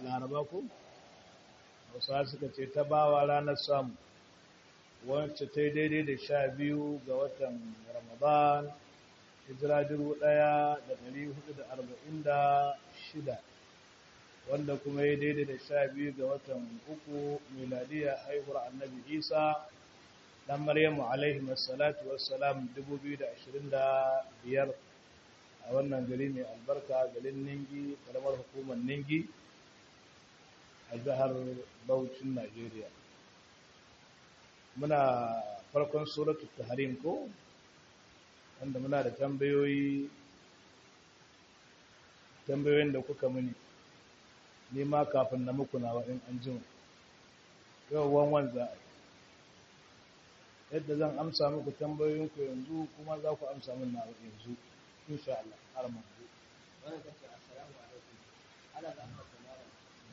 laraba ko hausa suka ce ta bawa ranar samu wacce ta yi daidai da sha biyu ga watan ramadan hijira dubu ɗaya da ɗari hudu da arba'in da shida wanda kuma ya daidai da sha biyu ga watan uku miladiya haihuwar annabi isa dan maryamu alaihi wassalatu wassalam 2025 a wannan gari mai albarka garin ningi karamar hukumar ningi a jihar Bauchin Najeriya muna farkon suratul tahrim ko wanda muna da tambayoyi tambayoyin da kuka muni ni ma kafin na muku nawa in an jima yau wanwan za a yadda zan amsa muku tambayoyinku yanzu kuma za ku amsa min nawa yanzu insha Allah har mu wannan kace assalamu alaikum ana da amma kamar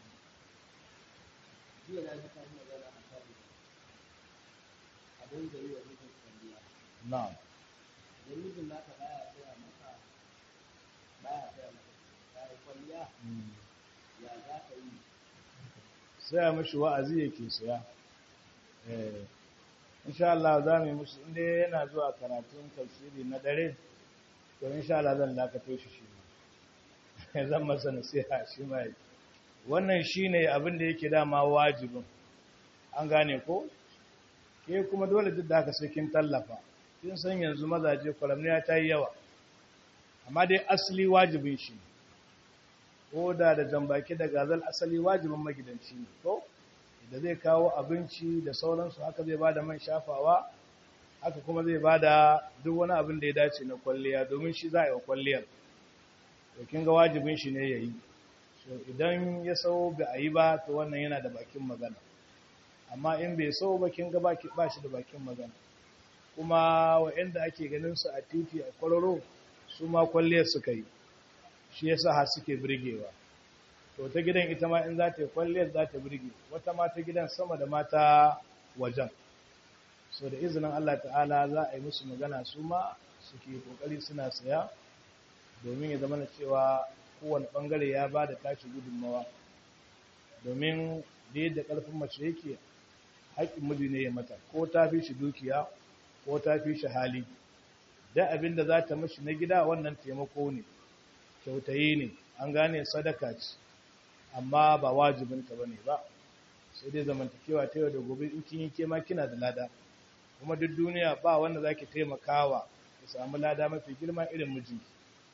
jiya na ji kan magana a kan abin da yi wa mijin kwalliya na'am da mijin naka baya tsaya maka baya tsaya maka baya kwalliya ya za ka yi sai a mashi wa'azi yake siya eh insha Allah za mu yi musu inda yana zuwa karatun tafsiri na dare to insha Allah zan dakato shi shi ma zan masa nasiha shi ma yi wannan shine abin da yake dama wajibin an gane ko ke kuma dole duk da aka sai kin tallafa kin san yanzu mazaje kwalamniya ta yi yawa amma dai asali wajibin shi ko da da jambaki da gazal asali wajibin magidanci ne ko da zai kawo abinci da sauransu haka zai bada man shafawa haka kuma zai bada duk wani abin da ya dace na kwalliya domin shi za a yi wa kwalliyar to kin ga wajibin shi ne yayi so idan ya sau ba a yi ba to wannan yana da bakin magana amma in bai sau ba kin ga ba shi da bakin magana kuma wa'anda ake ganin su a titi a kwararo su ma kwalliyar suka yi shi yasa har suke birgewa to ta gidan ita ma in za ta yi kwalliyar za ta birge wata ma ta gidan sama da mata wajen so da izinin Allah ta'ala za a yi musu magana su ma suke kokari suna saya domin ya zama na cewa kowane bangare ya ba da tashi gudunmawa domin da yadda karfin mace yake haƙƙin miji ne ya mata ko ta fi shi dukiya ko ta fi shi hali da abin da za ta mashi na gida wannan taimako ne kyautayi ne an gane sadaka ce amma ba wajibinta ba ne ba sai dai zamantakewa ta yau da gobe in kin yi kema kina da lada kuma duk duniya ba wanda zaki taimakawa ki samu lada mafi girma irin mijinki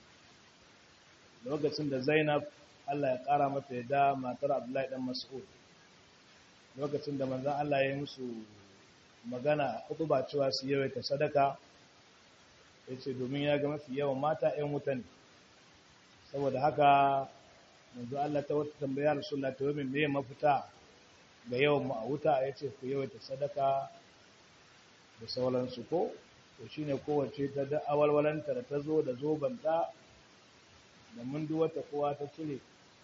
lokacin da Zainab Allah ya kara mata yadda matar Abdullahi dan Mas'ud lokacin da manzon Allah ya yi musu magana a ba cewa su yawaita sadaka yace domin ya ga mafi yawan mata 'yan wuta ne saboda haka manzo Allah ta wata tambaya Rasulullah ta yi me mafita ga yawan mu a wuta yace ku yawaita sadaka da sauransu ko to shine kowace ta da awalwalanta da ta zo da zobanta da mundu wata kowa ta cire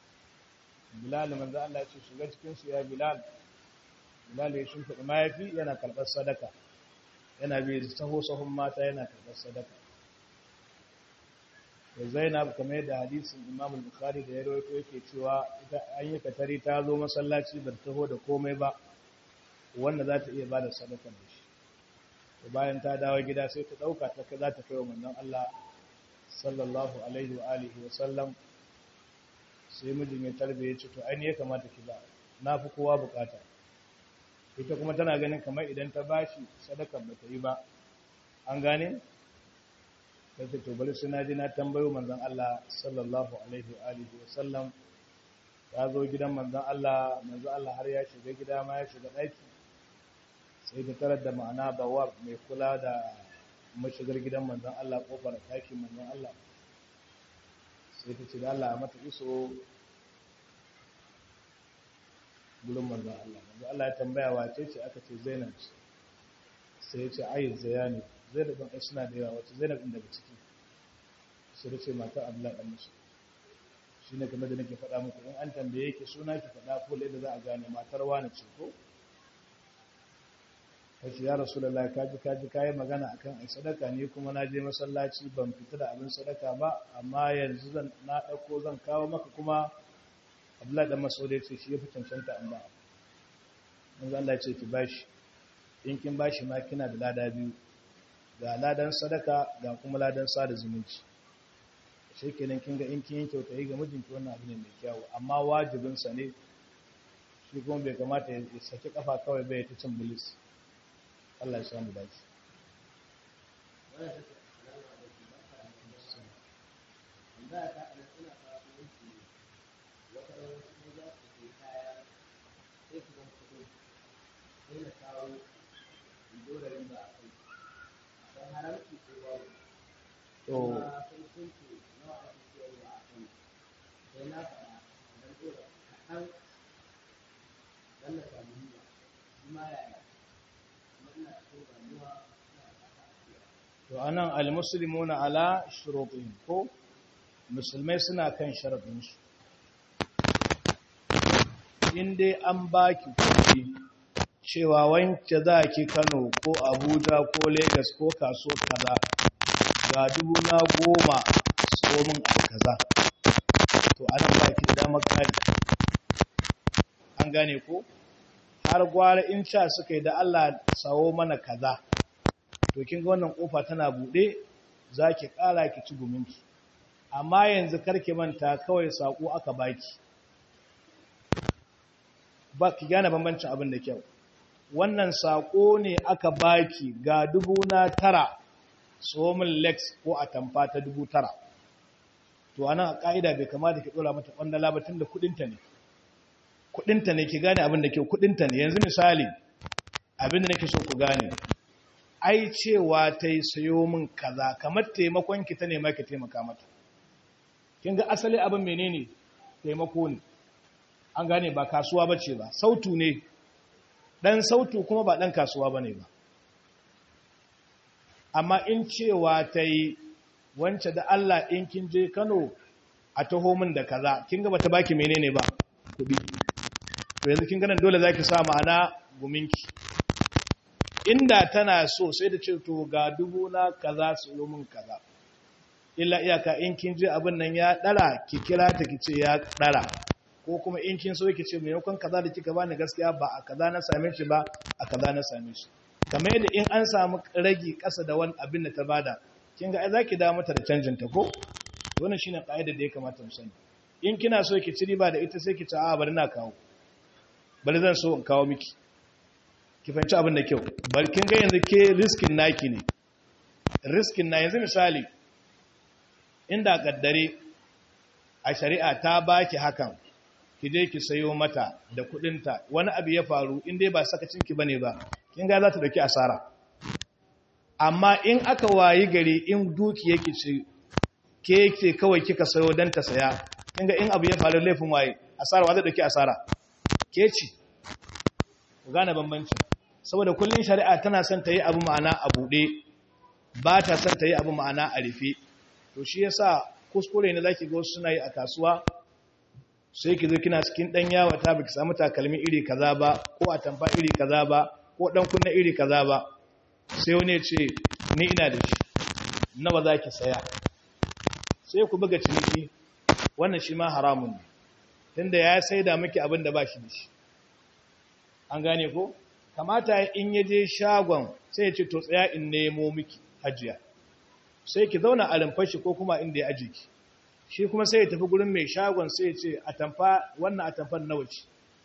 Bilal manzo Allah ce shiga cikin su ya Bilal Bilal ya shimfiɗa mayafi yana karɓar sadaka yana bi saho sahun mata yana karɓar sadaka da Zainab kamar yadda hadisin Imam Bukhari da ya rawaito yake cewa ita an yi katari ta zo masallaci ba taho da komai ba wanda za ta iya ba da sadaka da shi to bayan ta dawo gida sai ta dauka ta za ta kai wa manzon Allah sallallahu alaihi wa alihi wa sallam sai mijin ya tarbe ya ce to ai ne ya kamata ki ba na fi kowa bukata ita kuma tana ganin kamar idan ta bashi sadakar ba ta yi ba an gane sai to bari suna ji na tambayo manzon Allah sallallahu alaihi wa alihi wa sallam ya zo gidan manzon Allah manzon Allah har ya shiga gida ma ya shiga daki sai ta tarar da ma'ana bawar mai kula da mashigar gidan manzon Allah kofar ɗakin manzon Allah sai ta ce da Allah mata iso gurin manzon Allah manzon Allah ya tambaya wace ce aka ce Zainab sai ya ce ayyuz zayani Zainab din ai suna da yawa wace Zainab din daga ciki sai ta ce mata Abdullahi dan Musa shine kamar da nake faɗa muku in an tambaye ki suna ki faɗa ko da za a gane matar wani ce ko kace ya rasulullahi kaji kaji kai magana akan ai sadaka ne kuma na je masallaci ban fita da abin sadaka ba amma yanzu zan na dauko zan kawo maka kuma abdullahi dan masaudi ya ce shi ya fi cancanta an ba manzo Allah ya ce ki bashi in kin bashi ma kina da lada biyu ga ladan sadaka ga kuma ladan sada zumunci shi kenan kin ga in kin yi kyauta ga mijinki wannan abu ne mai kyau amma wajibin sa ne shi kuma bai kamata ya saki kafa kawai bai ta cin bilis Allah ya samu dace to to anan almuslimuna ala shurutihim ko musulmai suna kan sharadin su in dai an baki kuɗi cewa wanke za ki Kano ko Abuja ko Lagos ko kaso kaza ga dubu na goma tsomin a kaza to an ba ki da damar kari an gane ko har gwara in sha suka yi da Allah sawo mana kaza to kin ga wannan kofa tana bude zaki kara ki ci guminki amma yanzu karki manta kawai sako aka baki ba ki gane bambancin abin da kyau wannan sako ne aka baki ga dubu na tara tsomin lex ko a tamfa ta dubu tara to anan a ka'ida bai kamata ki dora mata kwandala ba tunda kudinta ne kudinta ne ki gane abin da kyau kudinta ne yanzu misali abin da nake so ku gane ai cewa ta yi sayo min kaza kamar taimakon ki ta nema ki taimaka mata kin ga asali abin menene taimako ne an gane ba kasuwa bace ba sautu ne dan sautu kuma ba dan kasuwa bane ba amma in cewa ta yi wance da Allah in kin je Kano a taho min da kaza kin ga bata baki menene ba kudi to yanzu kin ga nan dole zaki sa ma'ana guminki inda tana so sai da ce to ga dubu na kaza su yi min kaza illa iyaka in kin je abin nan ya dara ki kira ta ki ce ya dara ko kuma in kin so ki ce maimakon kaza da kika bani gaskiya ba a kaza na same shi ba a kaza na same shi kamar yadda in an samu ragi kasa da wani abin da ta bada kin ga ai zaki da mata da canjin ta ko wannan shine kaidar da ya kamata mu sani in kina so ki ci riba da ita sai ki ce a bari na kawo bari zan so in kawo miki ki fahimci abin da kyau bari kin ga yanzu ke riskin naki ne riskin na yanzu misali inda kaddare a shari'a ta baki hakan ki je ki sayo mata da kudinta wani abu ya faru in dai ba sakacin ki bane ba kin ga za ta dauki asara amma in aka wayi gari in duki yake ce ke yake kawai kika sayo dan ta saya kin ga in abu ya faru laifin waye asara wa zai dauki asara ke ci ku gane bambanci saboda kullun shari'a tana son ta yi abu ma'ana a bude ba ta son ta yi abu ma'ana a rufe to shi yasa kuskure ne zaki ga wasu suna yi a kasuwa sai ki zo kina cikin dan yawa ta baki samu takalmi iri kaza ba ko a tamfa iri kaza ba ko dan kunna iri kaza ba sai wani ya ce ni ina da shi nawa zaki saya sai ku buga ciniki wannan shi ma haramun ne tunda ya saida miki abin da ba shi da shi an gane ko kamata in ya je shagon sai ya ce to tsaya in nemo miki hajiya sai ki zauna a rumfashi ko kuma inda ya aje ki shi kuma sai ya tafi gurin mai shagon sai ya ce a tamfa wannan a tamfar nawa ce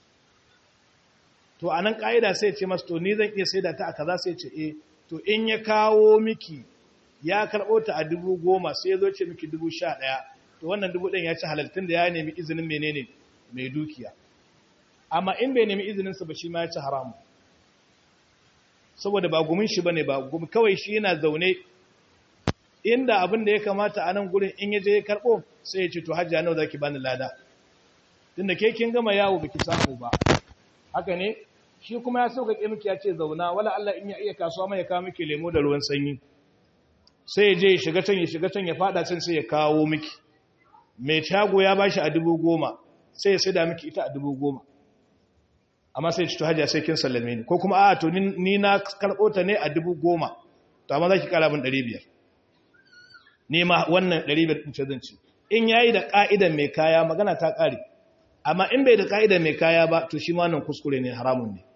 to anan ka'ida sai ya ce masa to ni zan iya saida ta a kaza sai ya ce eh to in ya kawo miki ya karɓo ta a dubu goma sai ya zo ce miki dubu sha ɗaya to wannan dubu ɗin ya ci halaltun da ya nemi izinin menene mai dukiya amma in bai nemi izininsa ba shi ma ya ci haramu saboda ba gumin shi bane ba gumi kawai shi yana zaune inda abin da ya kamata a nan gurin in yaje ya karbo sai ya ce to hajji nawa zaki bani lada tunda ke kin gama yawo biki samu ba haka ne shi kuma ya sauka ke miki ya ce zauna wala Allah in ya iya kasuwa mai ya kawo miki lemo da ruwan sanyi sai ya je ya shiga can ya shiga can ya fada can sai ya kawo miki mai shago ya bashi a dubu goma sai ya saida miki ita a dubu goma amma sai ci to hajiya sai kin sallame ni ko kuma a to ni na karɓo ta ne a dubu goma to amma za ki ƙara min ɗari biyar ni ma wannan ɗari biyar ɗin ce zan ci in ya yi da ƙa'idan mai kaya magana ta ƙare amma in bai da ka'ida mai kaya ba to shi ma nan kuskure ne haramun ne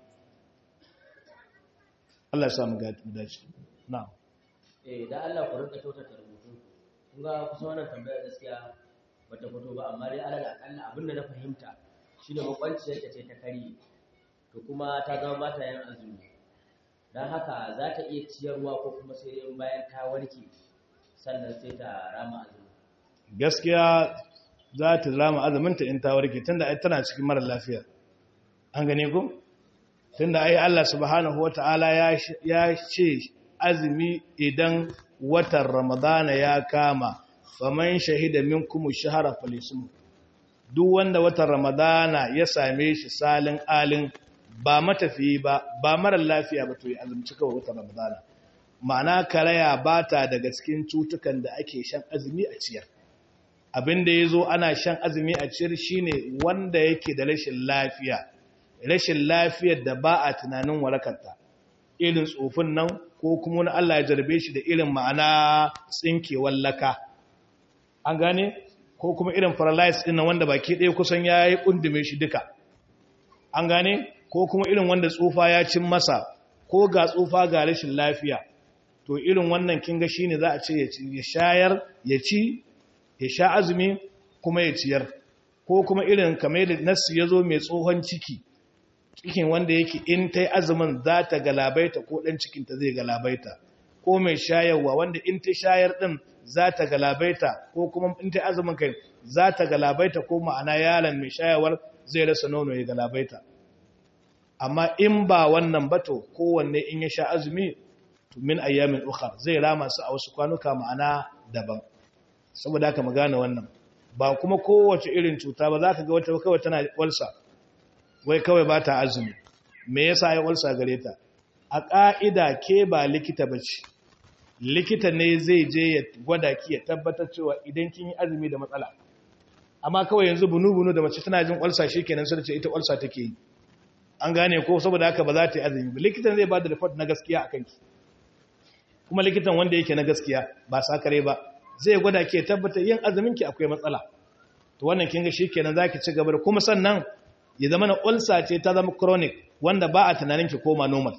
Allah ya samu dace na'am eh da Allah ku rinka kyautata rubutu kun ga kusa wannan tambaya gaskiya bata fito ba amma dai alal akalla abin da na fahimta shine makwanciyar ta ce ta kari to kuma ta zama ba ta yin azumi dan haka za ta iya ciyarwa ko kuma sai dai bayan ta warke sannan sai ta rama azumi gaskiya za ta rama azuminta in ta warke tunda ai tana cikin mara lafiya an gane ku tunda ai Allah subhanahu wataala ya ya ce azumi idan watan ramadana ya kama faman shahida minkum shahara falisum duk wanda watan ramadana ya same shi salin alin ba matafiyi ba ba mara lafiya ba to ya azumci kawai watan ramadana ma'ana karaya ba ta daga cikin cutukan da ake shan azumi a ciyar abin da ya zo ana shan azumi a ciyar shine wanda yake da rashin lafiya rashin lafiyar da ba a tunanin warakarta irin tsofin nan ko kuma wani Allah ya jarbe shi da irin ma'ana tsinkewar laka an gane ko kuma irin paralysis ɗin wanda baki ɗaya kusan ya yi ƙundume shi duka an gane ko kuma irin wanda tsufa ya cin masa ko ga tsufa ga rashin lafiya to irin wannan kinga shi ne za a ce ya shayar ya ci ya sha azumi kuma ya ciyar ko kuma irin kamar da nasu ya zo mai tsohon ciki cikin wanda yake in ta yi azumin za ta galabaita ko ɗan cikinta zai galabaita ko mai shayarwa wanda in ta shayar ɗin za ta galabaita ko kuma in ta yi azumin kai za ta galabaita ko ma'ana yaron mai shayarwar zai rasa nono ya galabaita amma in ba wannan bato kowanne in ya sha azumi min ayyamin ukhar zai rama su a wasu kwanuka ma'ana daban saboda haka mu gane wannan ba kuma kowace irin cuta ba za ka ga wata kawai tana walsa wai kawai ba ta azumi me yasa ya walsa gare ta a ƙa'ida ke ba likita ba ce likita ne zai je ya gwada ki ya tabbatar cewa idan kin yi azumi da matsala amma kawai yanzu bunu-bunu da mace tana jin walsa shi kenan sai ce ita walsa take yi an gane ko saboda haka ba za ta yi azumi ba likitan zai ba da report na gaskiya a kanki kuma likitan wanda yake na gaskiya ba sakare ba zai gwada ke tabbatar yin azumin ki akwai matsala to wannan kin ga shikenan zaki ci gaba da kuma sannan ya zama na ulcer ce ta zama chronic wanda ba a tunanin ki koma normal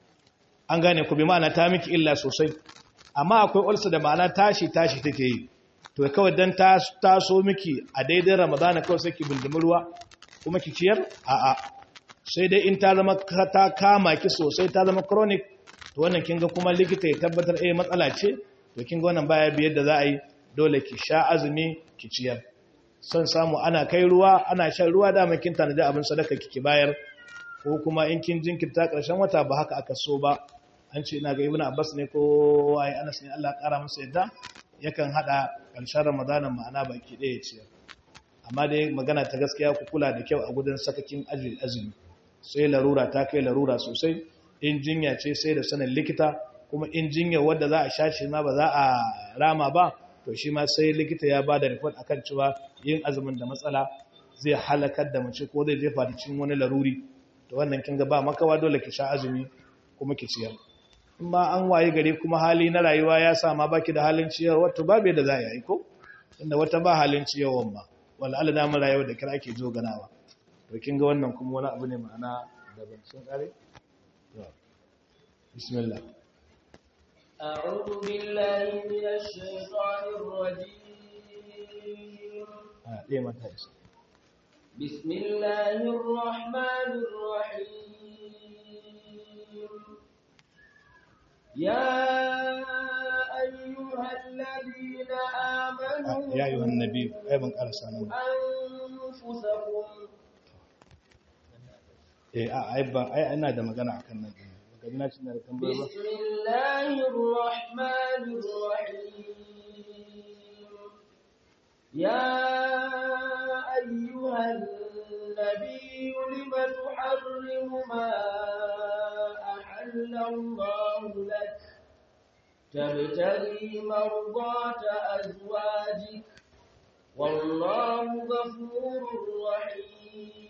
an gane ku bi ma'ana ta miki illa sosai amma akwai ulcer da ma'ana tashi tashi take yi to kawai dan ta taso miki a daidai ramadana kawai sai ki bindimi ruwa kuma ki ciyar a'a sai dai in ta zama ta kama ki sosai ta zama chronic to wannan kin ga kuma likita ya tabbatar eh matsala ce to kin ga wannan baya biyar da za a yi dole ki sha azumi ki ciyar son samu ana kai ruwa ana shan ruwa da kin tanaji abin sadaka kike bayar ko kuma in kin jinkirta karshen wata ba haka aka so ba an ce ina ga ibnu abbas ne ko ai anas ne Allah kara masa yadda yakan hada karshen ramadanan ma'ana baki daya ciyar amma dai magana ta gaskiya ku kula da kyau a gudun sakakin azumi sai larura ta kai larura sosai in jinya ce sai da sanin likita kuma in jinya wadda za a sha shi ma ba za a rama ba to shi ma sai likita ya ba da report akan cewa yin azumin da matsala zai halakar da mace ko zai jefa da cikin wani laruri to wannan kin ga ba makawa dole ki sha azumi kuma ki ciyar in ma an waye gari kuma hali na rayuwa ya sa ma baki da halin ciyarwa to babu yadda za a yi ko inda wata ba halin ciyarwan ba wala Allah da mu rayuwa da kira ake zo ganawa to kin ga wannan kuma wani abu ne ma'ana daban sun kare بسم الله أعوذ بالله من الشيطان الرجيم آه. ليه ما تهيس بسم الله الرحمن الرحيم يا أيها الذين آمنوا آه. يا أيها النبي أيضا قال سلام أنفسكم eh a ai ba ai ina da magana akan nan din daga ina cin da tambayar ba بسم الله الرحمن الرحيم يا أيها النبي لم تحرم ما أحل الله لك تبتغي مرضات أزواجك والله غفور رحيم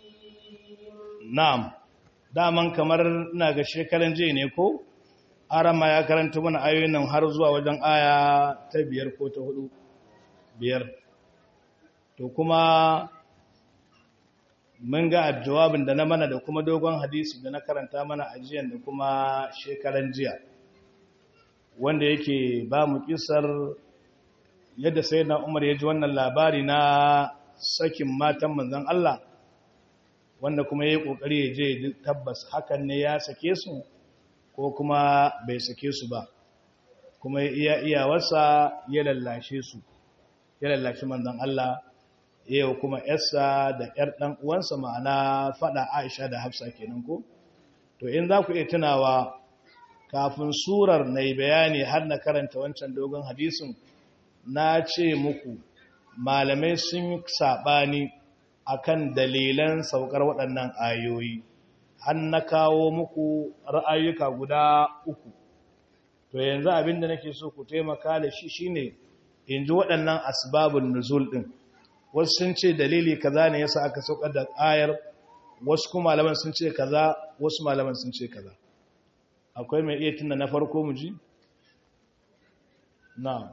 na'am daman kamar ina ga shekaran jiya ne ko arama ya karanta mana ayoyin nan har zuwa wajen aya ta biyar ko ta hudu biyar to kuma mun ga jawabin da na mana da kuma dogon hadisi da na karanta mana ajiyan da kuma shekaran jiya wanda yake ba mu kisar yadda sai na umar ya ji wannan labari na sakin matan manzan Allah wanda kuma ya yi ƙoƙari ya je tabbas hakan ne ya sake su ko kuma bai sake su ba kuma ya iya iyawarsa ya lallashe su ya lallashe manzan Allah yau kuma yarsa da yar ɗan uwansa ma'ana faɗa Aisha da Hafsa kenan ko to in za ku iya tunawa kafin surar na yi bayani har na karanta wancan dogon hadisin na ce muku malamai sun yi saɓani akan dalilan saukar waɗannan ayoyi har na kawo muku ra'ayuka guda uku to yanzu abinda nake so ku taimaka da shi shine in ji waɗannan asbabun nuzul ɗin wasu sun ce dalili kaza ne yasa aka saukar da ayar wasu kuma malaman sun ce kaza wasu malaman sun ce kaza akwai mai iya tunda na farko mu ji na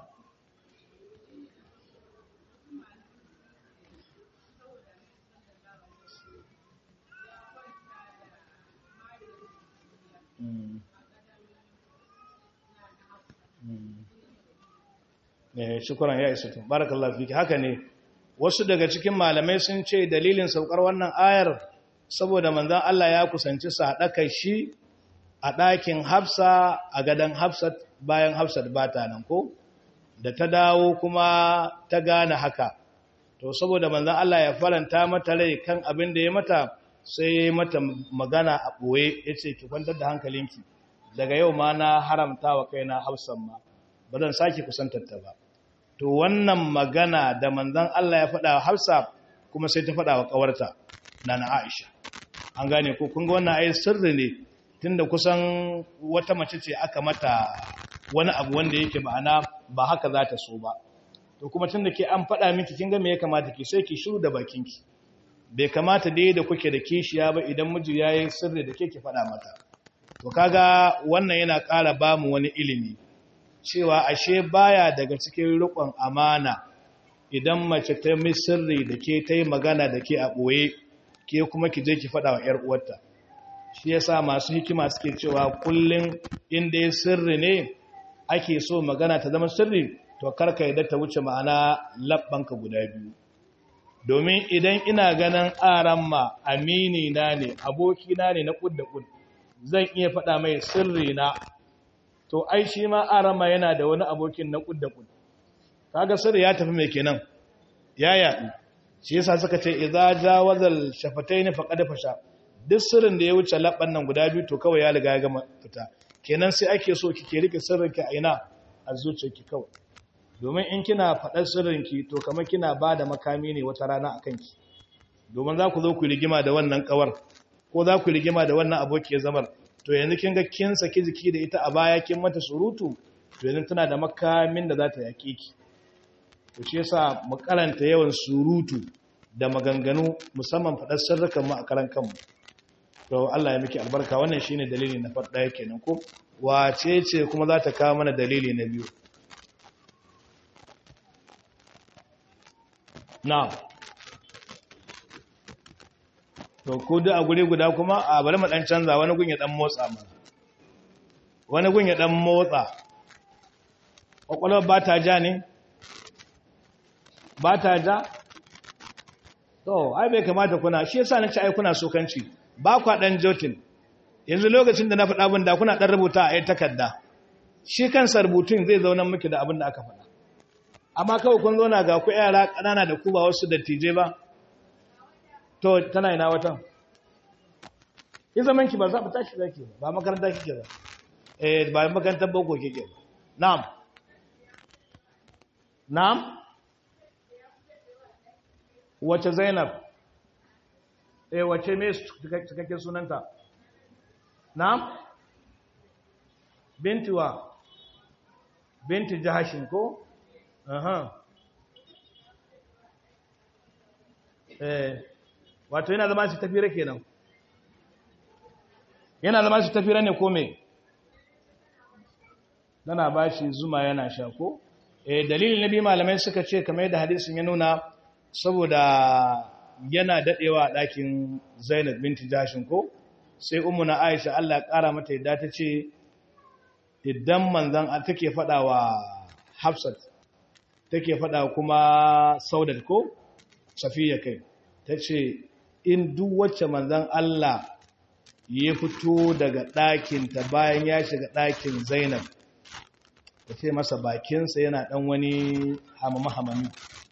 ne shukuran ya isa tun barakallahu fiki haka ne wasu daga cikin malamai sun ce dalilin saukar wannan ayar saboda manzon Allah ya kusanci sadakar shi a ɗakin Hafsa a gadon Hafsat bayan Hafsat ba ta nan ko da ta dawo kuma ta gane haka to saboda manzon Allah ya faranta mata rai kan abin da ya mata sai ya yi mata magana a ɓoye ya ce ki kwantar da hankalinki daga yau ma na haramta wa kaina Hafsan ma ba zan sake kusantar ta ba to wannan magana da manzon Allah ya faɗa Hafsa kuma sai ta faɗa wa ƙawarta Nana Aisha an gane ko kun ga wannan ayi sirri ne tunda kusan wata mace ce aka mata wani abu wanda yake ma'ana ba haka za ta so ba to kuma tunda ke an faɗa miki kin ga me ya kamata ki sai ki shiru da bakinki bai kamata dai da kuke da kishiya ba idan miji yayi sirri da ke ki faɗa mata to kaga wannan yana ƙara ba mu wani ilimi cewa ashe baya daga cikin rikon amana idan mace ta mi sirri da ke ta yi magana da ke a ɓoye ke kuma ki je ki faɗa wa ‘yar uwarta shi yasa masu hikima suke cewa kullum inda ya sirri ne ake so magana ta zama sirri to karka yadda ta wuce ma'ana labbanka guda biyu domin idan ina ganin aran ma amini na ne abokina ne na kud da kud zan iya faɗa mai sirri na to ai shi ma arama yana da wani abokin na kud da kud kaga sirri ya tafi mai kenan ya yaɗu shi yasa suka ce idza jawazal shafatayn faqad fasha duk sirrin da ya wuce labban nan guda biyu to kawai ya riga ya gama fita kenan sai ake so kike rike sirrinki a ina a zuciyarki kawai domin in kina faɗar sirrinki to kamar kina ba da makami ne wata rana a kanki domin za ku zo ku rigima da wannan kawar ko za ku rigima da wannan abokiyar zamar to yanzu kin ga kin saki jiki da ita a baya kin mata surutu to yanzu tana da makamin da za ta yaƙe ki to shi yasa mu karanta yawan surutu da maganganu musamman faɗar sirrukan mu a karan kanmu to Allah ya miki albarka wannan shine dalili na farko ɗaya kenan ko wace ce kuma za ta kawo mana dalili na biyu na to ko da a guri guda kuma a bari mu dan canza wani gun ya dan motsa mana wani gun ya dan motsa kwakwalwar ba ta ja ne ba ta ja to ai bai kamata kuna shi yasa na ci ai kuna sokanci ba kwa dan jotin yanzu lokacin da na faɗa abin da kuna dan rubuta a yi takarda shi kansa rubutun zai zauna miki da abin da aka faɗa amma kawai kun zo na ga ku yara ƙanana da ku ba wasu dattijai ba to tana ina watan yi zaman ki ba za ku tashi zaki ba makaranta kike ba eh ba makarantar boko kike ba na'am na'am wace zainab eh wace me cikakken sunanta na'am binti wa binti jahashin ko aha eh wato yana zama shi tafira kenan yana zama shi tafira ne ko me dana bashi zuma yana sha ko eh dalilin nabi malamai suka ce kamar yadda hadisin ya nuna saboda yana dadewa a ɗakin Zainab binti Jashin ko sai ummu na Aisha Allah ya ƙara mata yadda ta ce idan manzan take faɗa wa Hafsat take faɗa kuma Saudat ko Safiya kai ta ce in duk wacce manzan Allah ya fito daga ɗakinta bayan ya shiga ɗakin Zainab ta ce masa bakinsa yana ɗan wani hamama-hamami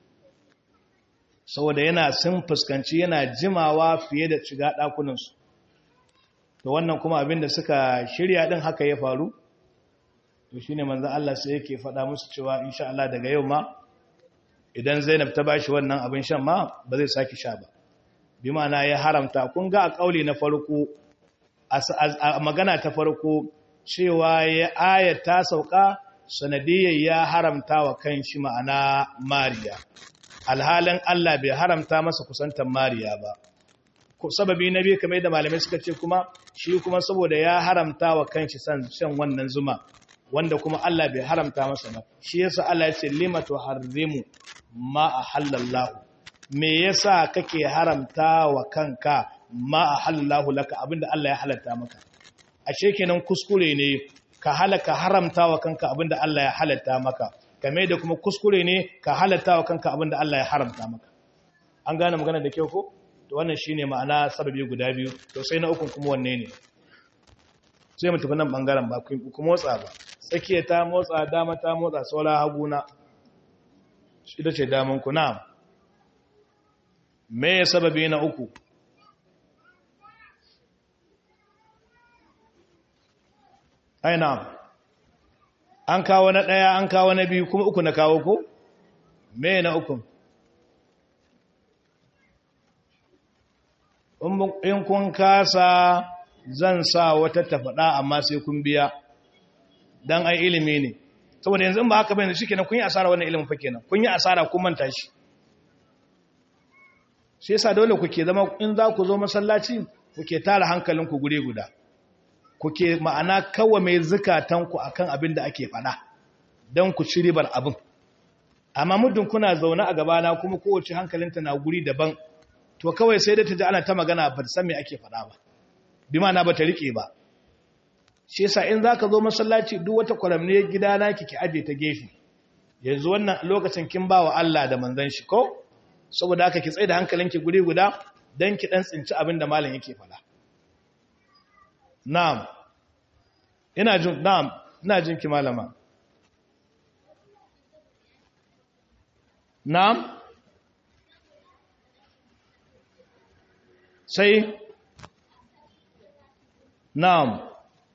saboda yana sun fuskanci yana jimawa fiye da shiga ɗakunansu to wannan kuma abinda suka shirya ɗin haka ya faru to shi ne manzan Allah sai yake faɗa musu cewa insha Allah daga yau ma idan Zainab ta bashi wannan abin shan ma ba zai sake sha ba bi ma'ana ya haramta kun ga a kauli na farko a magana ta farko cewa ya ayat ta sauka sanadiyyar ya haramta wa kan shi ma'ana mariya alhalin Allah bai haramta masa kusantar mariya ba sababi na biyu kamar da malamai suka ce kuma shi kuma saboda ya haramta wa kan shi shan wannan zuma wanda kuma Allah bai haramta masa ba shi yasa Allah ya ce lima tuharrimu ma ahallallahu me yasa kake haramta wa kanka ma ahallallahu laka abinda Allah ya halatta maka ashe kenan kuskure ne ka halaka haramta wa kanka abinda Allah ya halatta maka kame da kuma kuskure ne ka halatta wa kanka abinda Allah ya haramta maka an gane magana da kyau ko to wannan shine ma'ana sababi guda biyu to sai na ukun kuma wanne ne sai mu tafi nan bangaren ba ku motsa ba tsakiya ta motsa dama ta motsa saura haguna ita ce daman ku na me ya sababi na uku aina an kawo na ɗaya an kawo na biyu kuma uku na kawo ko me na uku in kun kasa zan sa wata tafaɗa amma sai kun biya don ai ilimi ne saboda yanzu ba haka bayan shi kenan kun yi asara wannan ilimin fa kenan kun yi asara kun manta shi shi yasa dole kuke zama in za ku zo masallaci kuke tara hankalinku gure guda kuke ma'ana kawa mai zukatanku akan abin da ake faɗa don ku ci ribar abin amma muddin kuna zaune a gabana kuma kowace hankalinta na guri daban to kawai sai da ta ji ana ta magana ba ta san me ake faɗa ba bi ma'ana ba ta riƙe ba shi yasa in zaka zo masallaci duk wata kwaramne gidana kike aje ta gefe yanzu wannan lokacin kin bawa Allah da manzon shi ko saboda haka ki tsaye da hankalinki guri guda dan ki dan tsinci abin da malam yake faɗa na'am ina jin na'am ina jin ki malama na'am sai na'am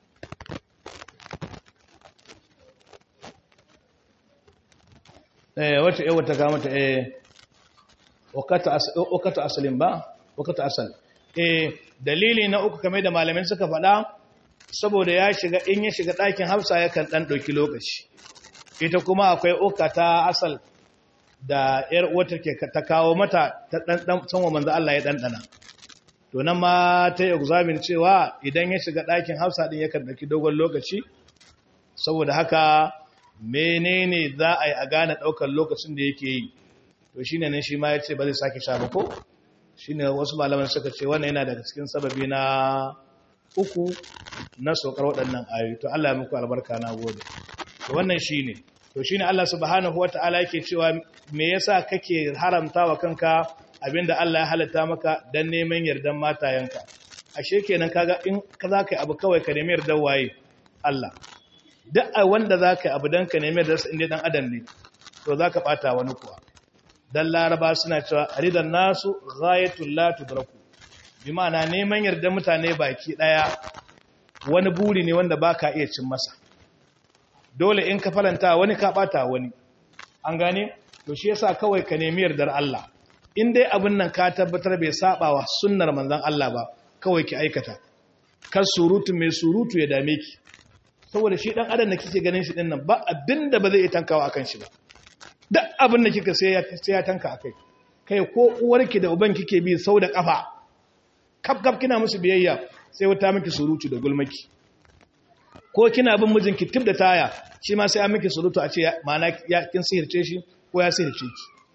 eh wata eh wata ga mata eh wakata wakata asalin ba wakata asal eh dalili na uku kamar da malamin suka faɗa saboda ya shiga in ya shiga ɗakin Hafsa yakan dan ɗauki lokaci ita kuma akwai uka ta asal da ‘yar wata ke ta kawo mata ta ɗanɗan sanwa manzo Allah ya ɗanɗana. To nan ma ta yi examin cewa idan ya shiga ɗakin hafsa ɗin yakan ɗauki dogon lokaci, saboda haka menene za a yi a gane ɗaukar lokacin da yake yi. To shi ne nan shi ma ya ce ba zai sake sha ba ko? Shi ne wasu malaman suka ce wannan yana daga cikin sababi na uku na saukar waɗannan ayoyi. To Allah ya muku albarka na gode. To wannan shi ne. to shine Allah subhanahu wata'ala yake cewa me yasa kake haramta wa kanka abinda Allah ya halatta maka dan neman yardan matayenka ashe kenan kaga in ka zaka yi abu kawai ka nemi yardan waye Allah duk wanda zaka yi abu dan ka nemi yardan sa inda dan adam ne to zaka bata wani kuwa dan laraba suna cewa ridan nasu ghayatul la tudraku bi ma'ana neman yardan mutane baki daya wani buri ne wanda baka iya cin masa dole in ka faranta wani ka bata wani an gane to shi yasa kawai ka nemi yardar Allah in dai abin nan ka tabbatar bai saba wa sunnar manzon Allah ba kawai ki aikata kar surutu mai surutu ya dame ki saboda shi dan adam da kike ganin shi din nan ba abinda ba zai yi tankawa akan shi ba duk abin da kika sai ya sai ya tanka akai kai ko uwarki da uban kike bi sau da kafa kaf kaf kina musu biyayya sai wata miki surutu da gulmaki ko kina bin mijinki tip da taya shi ma sai an miki surutu a ce ma'ana ya kin sihirce shi ko ya sihirce ki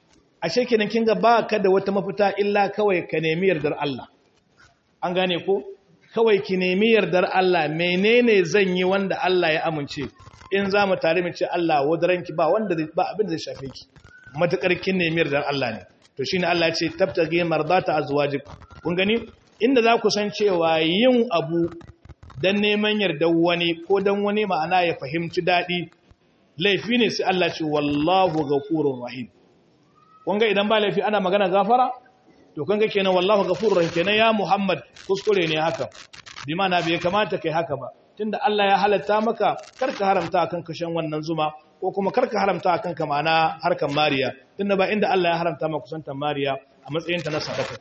ashe kenan kin ga ba ka da wata mafita illa kawai ka nemi yardar Allah an gane ko kawai ki nemi yardar Allah menene zan yi wanda Allah ya amince in za mu tare mu ce Allah wadaranki ba wanda ba abin da zai shafe ki matakar kin nemi yardar Allah ne to shine Allah ya ce tabtage mardata azwajik kun gani inda za ku san cewa yin abu dan neman yardar wani ko dan wani ma'ana ya fahimci dadi laifi ne sai Allah ce wallahu ghafurur rahim kun ga idan ba laifi ana magana gafara to kun ga kenan wallahu ghafurur rahim kenan ya Muhammad kuskure ne haka bi ma'ana bai kamata kai haka ba tunda Allah ya halatta maka karka haramta akan kashin wannan zuma ko kuma karka haramta akan ka ma'ana harkan mariya tunda ba inda Allah ya haramta maka kusantar mariya a matsayin ta na sadaka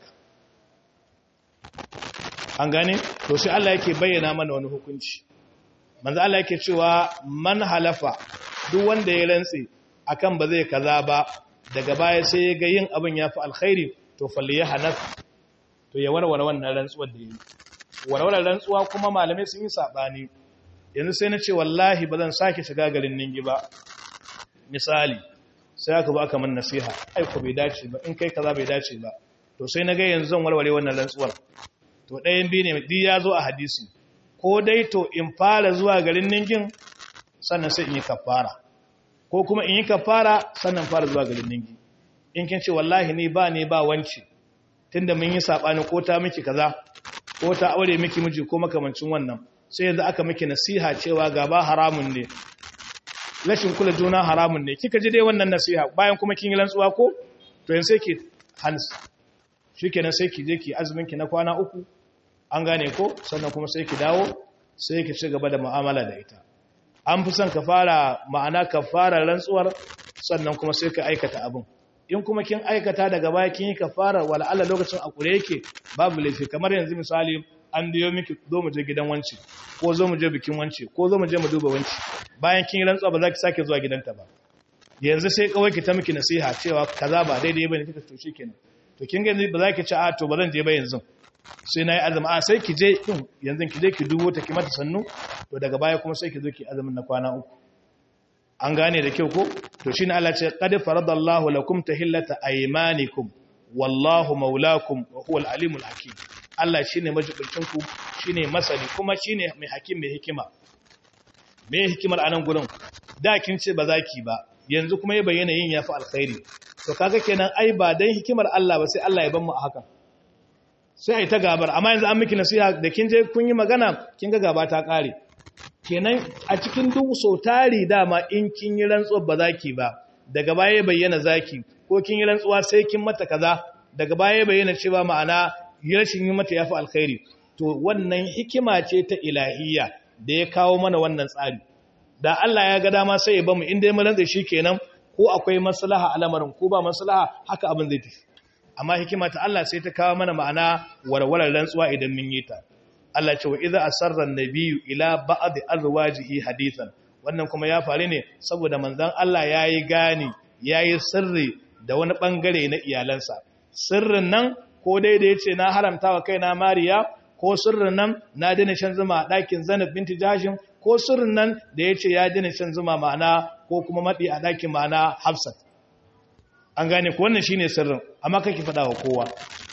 an gane to sai Allah yake bayyana mana wani hukunci manzo Allah yake cewa man halafa duk wanda ya rantse akan ba zai kaza ba daga baya sai ya ga yin abin yafi alkhairi to falli ya hanaf to ya warware wannan rantsuwar da yi warware rantsuwa kuma malamai sun yi sabani yanzu sai na ce wallahi ba zan sake shiga garin ningi ba misali sai aka ba aka man nasiha ai ko bai dace ba in kai kaza bai dace ba to sai na ga yanzu zan warware wannan rantsuwar to ɗayan biyu ne di ya zo a hadisi ko dai to in fara zuwa garin ningin sannan sai in yi kafara ko kuma in yi kafara sannan fara zuwa garin ningi in kin ce wallahi ni ba ne ba wance tunda mun yi sabani ko ta miki kaza ko ta aure miki miji ko makamancin wannan sai yanzu aka miki nasiha cewa gaba haramun ne rashin kula juna haramun ne kika ji dai wannan nasiha bayan kuma kin yi rantsuwa ko to yanzu sai ki hans shikenan sai ki je ki azumin ki na kwana uku an gane ko sannan kuma sai ki dawo sai ki ci gaba da mu'amala da ita an fi son ka fara ma'ana ka fara rantsuwar sannan kuma sai ka aikata abin in kuma kin aikata daga baya kin yi kafara wala Allah lokacin a kure yake babu laifi kamar yanzu misali an biyo miki zo mu je gidan wanci ko zo mu je bikin wanci ko zo mu je mu duba wanci bayan kin rantsuwa ba za ki sake zuwa gidanta ba yanzu sai kawai ki ta miki nasiha cewa kaza ba daidai bane kika to shikenan to kin ga ba za ki ci a to ba zan je ba yanzu sai nayi azumi a sai ki je din yanzu ki je ki dubo ta ki mata sannu to daga baya kuma sai ki zo ki azumin na kwana uku an gane da kyau ko to shine Allah ce qad faradallahu lakum tahillata aymanikum wallahu maulakum wa huwal alimul hakim Allah shine majibincin ku shine masani kuma shine mai hakim mai hikima me hikimar anan gurin da kin ce ba zaki ba yanzu kuma ya bayyana yin yafi alkhairi to kaga kenan ai ba dan hikimar Allah ba sai Allah ya ban mu a haka sai ai ta gabar amma yanzu an miki nasiha da kin je kun yi magana kin ga gaba ta kare kenan a cikin duk so tari dama in kin yi rantsuwa ba zaki ba daga baya ya bayyana zaki ko kin yi rantsuwa sai kin mata kaza daga baya ya bayyana cewa ma'ana rashin yi mata yafi alkhairi to wannan hikima ce ta ilahiyya da ya kawo mana wannan tsari da Allah ya ga dama sai ya bamu inda ya rantsa shi kenan ko akwai maslaha a lamarin ko ba maslaha haka abin zai tafi amma hikima ta Allah sai ta kawo mana ma'ana warwarar rantsuwa idan mun yi ta Allah ce wa idza asarra an-nabiyyu ila ba'd azwajihi hadithan wannan kuma ya faru ne saboda manzon Allah yayi gani yayi sirri da wani bangare na iyalansa sirrin nan ko dai da yace na haramta wa kaina Mariya ko sirrin nan na dina shan zuma a ɗakin Zainab binti Jahshim ko sirrin nan da yace ya dina shan zuma ma'ana ko kuma madi a ɗakin ma'ana Hafsat an gane ko wannan shine sirrin amma kake faɗa wa kowa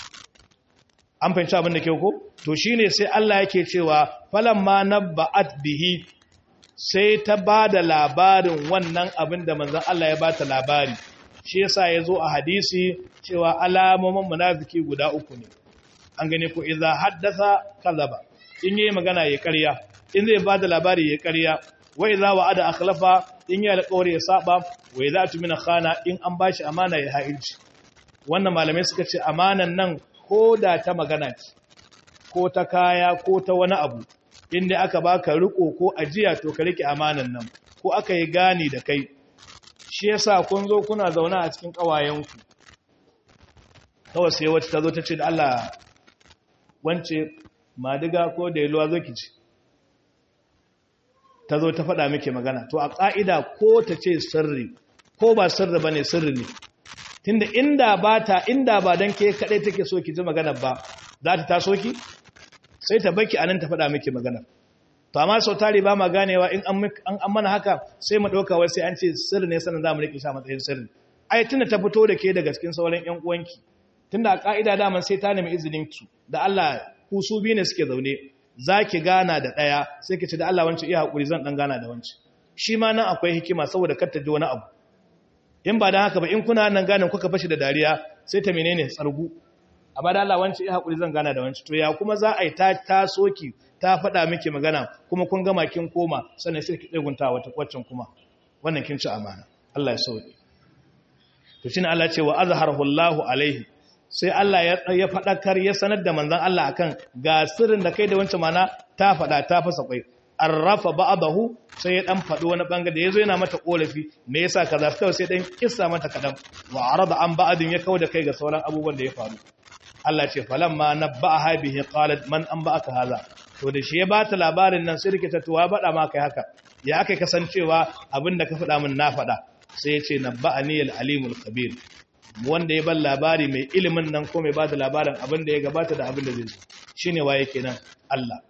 an fahimci abin da kyau ko to shine sai Allah yake cewa falamma nabba'at bihi sai ta bada labarin wannan abin da manzon Allah ya bata labari shi yasa yazo a hadisi cewa alamomin munafiki guda uku ne an gane ko idza haddatha kadhaba in yayi magana ya ƙarya in zai bada labari ya ƙarya wa idza wa'ada akhlafa in ya alƙawari ya saba wa idza tumina khana in an bashi amana ya ha'ilci wannan malamai suka ce amanan nan ko da ta magana ce ko ta kaya ko ta wani abu inda aka baka riko ko ajiya to ka rike amanan nan ko aka yi gani da kai shi yasa kun zo kuna zauna a cikin kawayenku kawai sai wacce ta zo ta ce da Allah wance madiga ko da yaluwa zo ki ci ta zo ta faɗa miki magana to a ƙa'ida ko ta ce sirri ko ba sirri ba ne sirri ne tunda inda ba ta inda ba don ke kaɗai take so ki ji magana ba za ta taso ki sai ta baki anan ta faɗa miki magana to amma sau tari ba ma ganewa in an mana haka sai mu ɗauka wai sai an ce sirri ne sannan za mu riƙe sha matsayin sirri ai tunda ta fito da ke daga cikin sauran ƴan uwanki tunda a ka'ida daman sai ta nemi izinin ki da Allah ku su biyu ne suke zaune zaki gana da daya sai ki ce da Allah wance iya hakuri zan dan gana da wance shi ma nan akwai hikima saboda kar ta ji wani abu in ba dan haka ba in kuna nan ganin kuka fashi da dariya sai ta menene tsargu amma da Allah wance iya hakuri zan gana da wance to ya kuma za a yi ta taso ki ta faɗa miki magana kuma kun gama kin koma sannan sai ki tsegunta wata kwaccin kuma wannan kin ci amana Allah ya sauke to shine Allah ce wa azharahu Allahu alaihi sai Allah ya ya fadakar ya sanar da manzon Allah akan ga sirrin da kai da wancan mana ta fada ta fasa kwai arrafa ba'dahu sai ya dan fadi wani bangare da yazo yana mata korafi me yasa kaza kawai sai dan kissa mata kadan wa arada an ba'din ya kauda kai ga sauran abubuwan da ya faru Allah ce falamma nabba'aha bihi qalat man anba'aka hadha to da shi ya bata labarin nan sai rike tuwa bada ma kai haka ya aka kasancewa abinda ka faɗa min na faɗa sai ya ce nabba'ani al-alimul khabir wanda ya ban labari mai ilimin nan ko mai bada labarin abinda ya gabata da abinda zai zo shine waye kenan Allah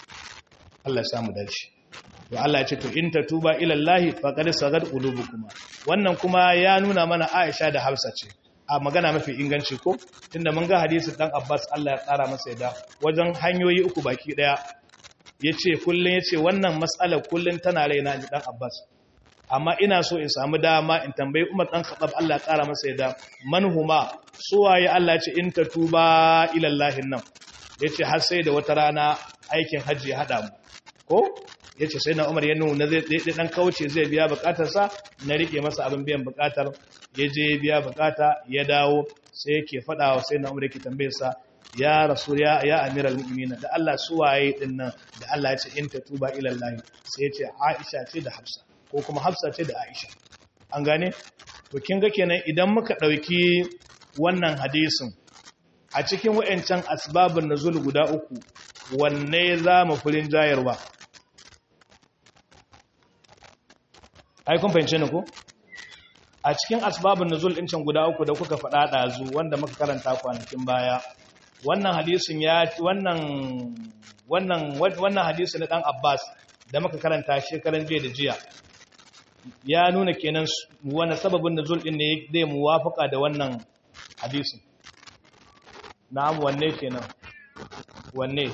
Allah ya samu dace to Allah ya ce to in tatuba ila Allah faqad sagad qulubukuma wannan kuma ya nuna mana Aisha da Hafsa ce a magana mafi inganci ko tunda mun ga hadisi dan Abbas Allah ya tsara masa yada wajen hanyoyi uku baki daya yace kullun yace wannan mas'alar kullun tana raina ji dan Abbas amma ina so in samu dama in tambayi Umar dan Khattab Allah ya tsara masa yada manhuma suwaye Allah ce in tatuba ila Allah nan yace har sai da wata rana aikin haji ya hada mu ko yace sai na Umar ya nuna zai dan kauce zai biya bukatarsa na rike masa abin biyan bukatar ya je biya bukata ya dawo sai yake faɗa wa sai na umar yake tambaye sa ya rasul ya ya amiral mu'minin da Allah suwaye din nan da Allah ya ce in tatuba ila Allah sai ya ce Aisha ce da Hafsa ko kuma Hafsa ce da Aisha an gane to kin ga kenan idan muka dauki wannan hadisin a cikin wayancan asbabun nuzul guda uku wanne za mu furin jayarwa ai kun fahimce ni ko a cikin asbabun nuzul din can guda uku da kuka faɗa ɗazu wanda muka karanta kwanakin baya wannan hadisin ya wannan wannan wannan hadisi na dan Abbas da muka karanta shekaran jiya da jiya ya nuna kenan wani sababin nuzul din ne zai muwafaka da wannan hadisin na'am wanne kenan wanne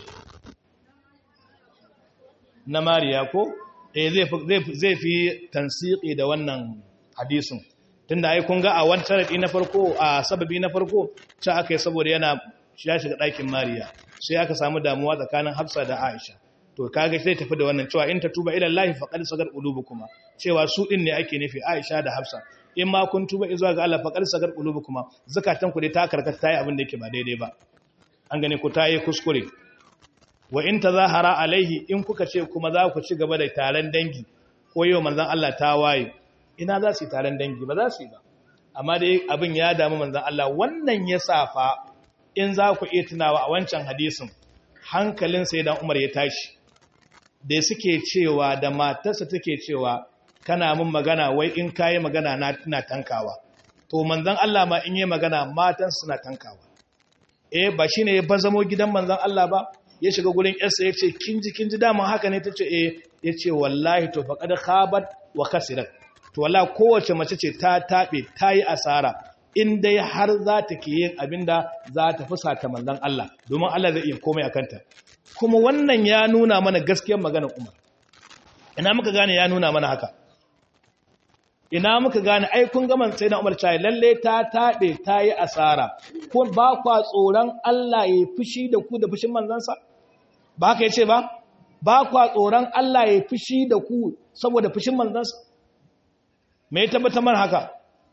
na Mariya ko eh zai zai fi tansiki da wannan hadisin tunda ai kun ga a wani sharadi na farko a sababi na farko ta aka yi saboda yana ya shiga ɗakin Mariya sai aka samu damuwa tsakanin Hafsa da Aisha to kaga sai tafi da wannan cewa in ta tuba ila Allah faqad sagar qulubukuma cewa su din ne ake nufi Aisha da Hafsa in ma kun tuba zuwa ga Allah faqad sagar qulubukuma zakatan ku dai ta karkata tayi abin da yake ba daidai ba an gane ku tayi kuskure wa in tazahara alaihi in kuka ce kuma za ku ci gaba da taron dangi ko yau manzon Allah ta waye ina za su yi taron dangi ba za su yi ba amma dai abin ya damu manzan Allah wannan ya safa in za ku iya tunawa a wancan hadisin hankalin sai dan Umar ya tashi da suke cewa da matarsa take cewa kana min magana wai in kayi magana na tuna tankawa to manzan Allah ma in yi magana matan suna tankawa eh ba shine ya bazamo gidan manzan Allah ba ya shiga gurin yarsa ya ce kinji kinji dama haka ne ta ce eh ya ce wallahi to faqad khabat wa khasirat to wala kowace mace ce ta taɓe ta yi asara in dai har za ta ke yin abin da za ta fusata manzan Allah domin Allah zai iya komai a kanta kuma wannan ya nuna mana gaskiyar maganar Umar ina muka gane ya nuna mana haka ina muka gane ai kun ga man sai na Umar cai lalle ta taɓe ta yi asara kun ba kwa tsoron Allah ya fushi da ku da fushin manzansa ba haka yace ba ba kwa tsoron Allah ya fushi da ku saboda fushin manzansa me ya tabbatar mana haka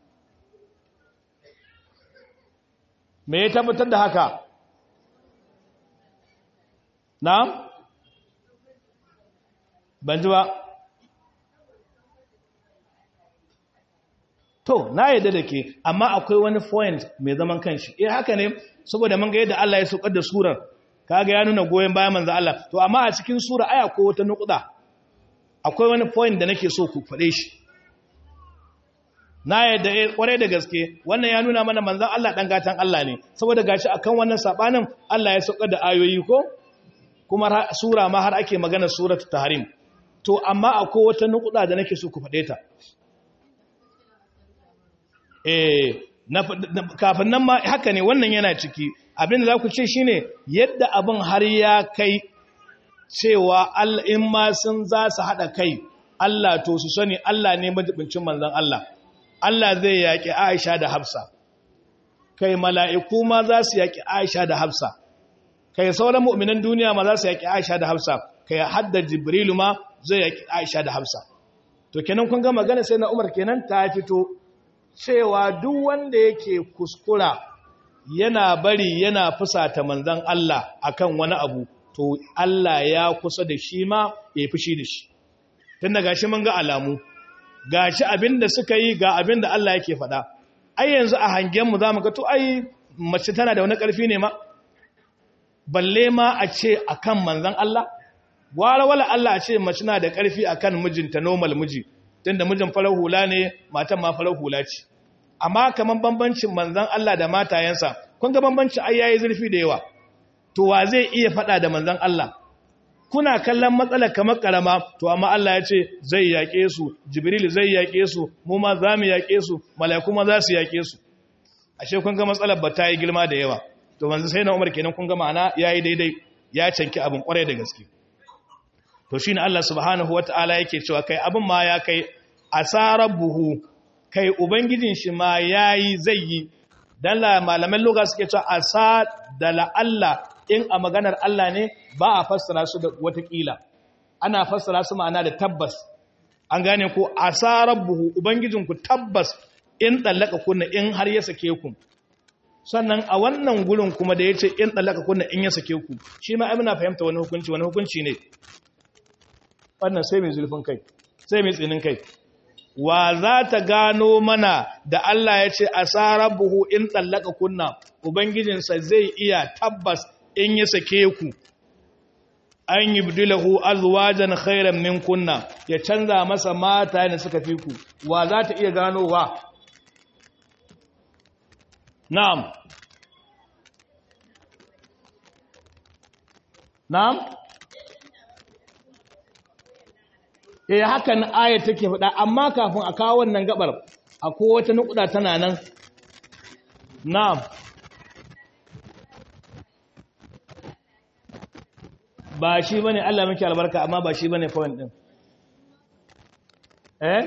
me ya tabbatar da haka na ban ji ba to na yadda da ke amma akwai wani point mai zaman kanshi eh haka ne saboda mun ga yadda Allah ya saukar da surar kaga ya nuna goyen bayan manzo Allah to amma a cikin sura aya ko wata nukuda akwai wani point da nake so ku faɗe shi na yadda kwarai da gaske wannan ya nuna mana manzan Allah ɗan gatan Allah ne saboda gashi akan wannan sabanin Allah ya sauka da ayoyi ko kuma sura ma har ake magana suratu tahrim to amma akwai wata nukuda da nake so ku faɗe ta eh kafin nan ma haka ne wannan yana ciki abin da za ku ce shine yadda abin har ya kai cewa in ma sun za su haɗa kai Allah to su sani Allah ne majibincin manzan Allah Allah zai yaƙi Aisha da Hafsa kai mala'iku ma za su yaƙi Aisha da Hafsa kai sauran mu'minan duniya ma za su yaƙi Aisha da Hafsa kai hadda Jibrilu ma zai yaƙi Aisha da Hafsa to kenan kun ga magana sai na Umar kenan ta fito cewa duk wanda yake kuskura yana bari yana fusata manzan Allah akan wani abu to Allah ya kusa da shi ma ya fushi da shi tun da gashi mun ga alamu gashi abinda suka yi ga abinda Allah yake faɗa ai yanzu a hangenmu za mu ga to ai mace tana da wani ƙarfi ne ma balle ma a ce akan manzan Allah gwara wala Allah a ce mace na da ƙarfi akan mijinta normal miji tunda mijin farar hula ne matan ma farar hula ce amma kaman bambancin manzan Allah da matayensa kun ga bambancin ai yayi zurfi da yawa to wa zai iya faɗa da manzan Allah kuna kallon matsalar kamar karama to amma Allah ya ce zai yaƙe su jibril zai yaƙe su mu ma za mu yaƙe su mala'iku ma za su yaƙe su ashe kun ga matsalar ba ta yi girma da yawa to manzo sai na Umar kenan kun ga ma'ana yayi daidai ya canki abin kwarai da gaske to shine Allah subhanahu wataala yake cewa kai abin ma ya kai asarabuhu kai ubangijin shi ma yayi zai yi dan la malaman lugha suke cewa asa da la Allah in a maganar Allah ne ba a fassara su da watakila ana fassara su ma'ana da tabbas an gane ko asarabbuhu ubangijinku tabbas in tsallaka kunna in har ya sake ku sannan a wannan gurin kuma da yace in tsallaka kunna in ya sake ku shi ma muna fahimta wani hukunci wani hukunci ne wannan sai mai zulfin kai sai mai tsinin kai wa za ta gano mana da Allah ya ce asarabbuhu in tsallaka kunna ubangijinsa zai iya tabbas in ya sake ku an yi bidilahu azwajan khairan min kunna ya canza masa mata da suka fi ku wa za ta iya ganowa na'am na'am eh hakan ayat take faɗa amma kafin a kawo wannan gabar akwai wata nukuda tana nan na'am ba shi ba ne Allah muke albarka amma ba shi ba ne point ɗin eh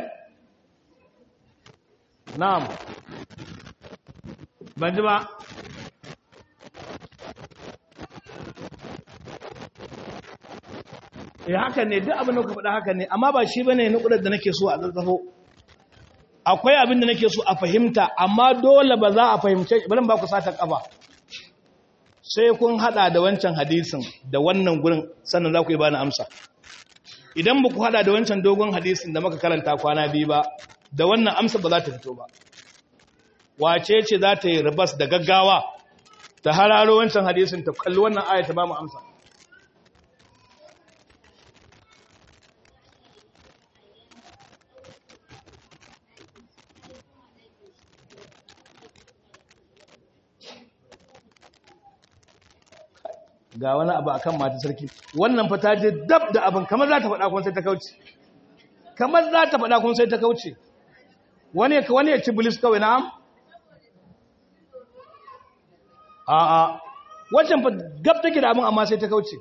na'am ban ji ba eh haka ne duk abin da ka faɗa haka ne amma ba shi ba ne nukudar da nake so a zazzafo akwai abin da nake so a fahimta amma dole ba za a fahimce bari ba ku sata kafa sai kun hada da wancan hadisin da wannan gurin sannan za ku yi bani amsa idan ba ku hada da wancan dogon hadisin da muka karanta kwana biyu ba da wannan amsa ba za ta fito ba wace ce za ta yi ribas da gaggawa ta hararo wancan hadisin ta kalli wannan aya ta ba mu amsa ga wani abu akan mata sarki wannan fa ta je dab da abin kamar za ta faɗa kun sai ta kauce kamar za ta faɗa kun sai ta kauce wani wani ya ci bilis kawai na'am a a wancan fa gab take da abin amma sai ta kauce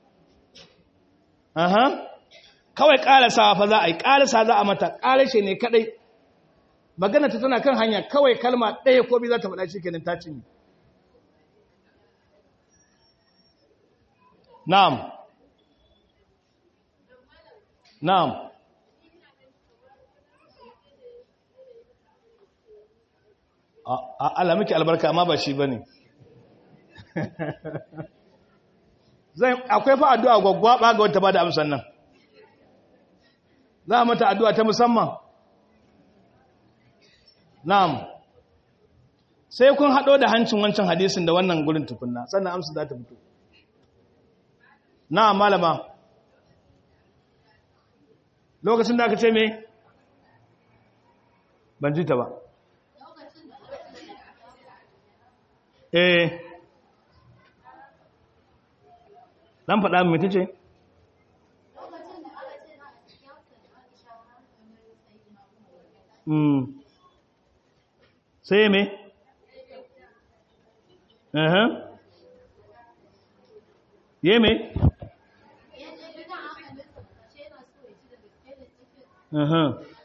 aha kawai ƙarasa fa za a yi ƙarasa za a mata ƙarashe ne kadai magana ta tana kan hanya kawai kalma ɗaya ko biyu za ta faɗa shi kenan ta cinye Na'am. Na'am. Allah miki albarka amma ba shi bane. Zai akwai fa addu'a gwaggwaba ga wata bada amsan nan. Za mata addu'a ta musamman. Na'am. Sai kun hado da hancin wancan hadisin da wannan gurin tukunna sannan amsa za ta fito. na malama lokacin da aka ce me ban ji ta ba eh dan faɗa mai ta ce sai me aha ye me aha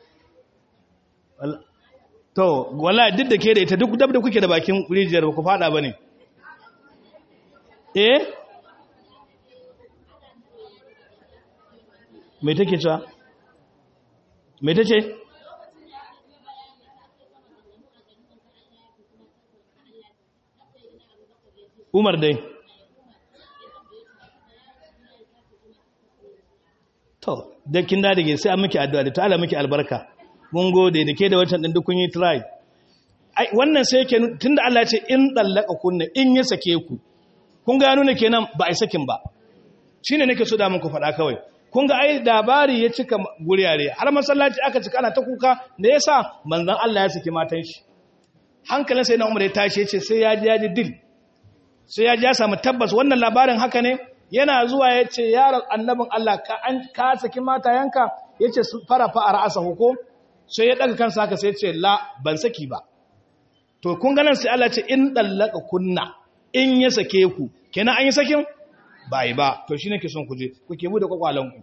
to wala duk da ke da ita duk dab da kuke da bakin rijiyar ba ku fada ba ne eh mai take cewa mai ta ce umar dai to dakin da dage sai an miki addu'a da ta ala miki albarka mun gode da ke da wancan din duk kun yi try ai wannan sai yake tunda Allah ya ce in dallaka kunna in ya sake ku kun ga nuna kenan ba ai sakin ba shine nake so da muku faɗa kawai kun ga ai labari ya cika guriyare har masallaci aka cika ana ta kuka da yasa manzon Allah ya saki matan shi hankalin sai na Umar ya tashi ya ce sai ya ji ya ji dil sai ya ji ya samu tabbas wannan labarin haka ne yana zuwa ya ce yaron annabin Allah ka an ka saki matayanka ya ce fara fa'ar asa huko sai ya daga kansa haka sai ya ce la ban saki ba to kun ganin sai Allah ce in dallaka kunna in ya sake ku kenan an yi sakin ba yi ba to shi ne ke son kuje kuke bude kwakwalanku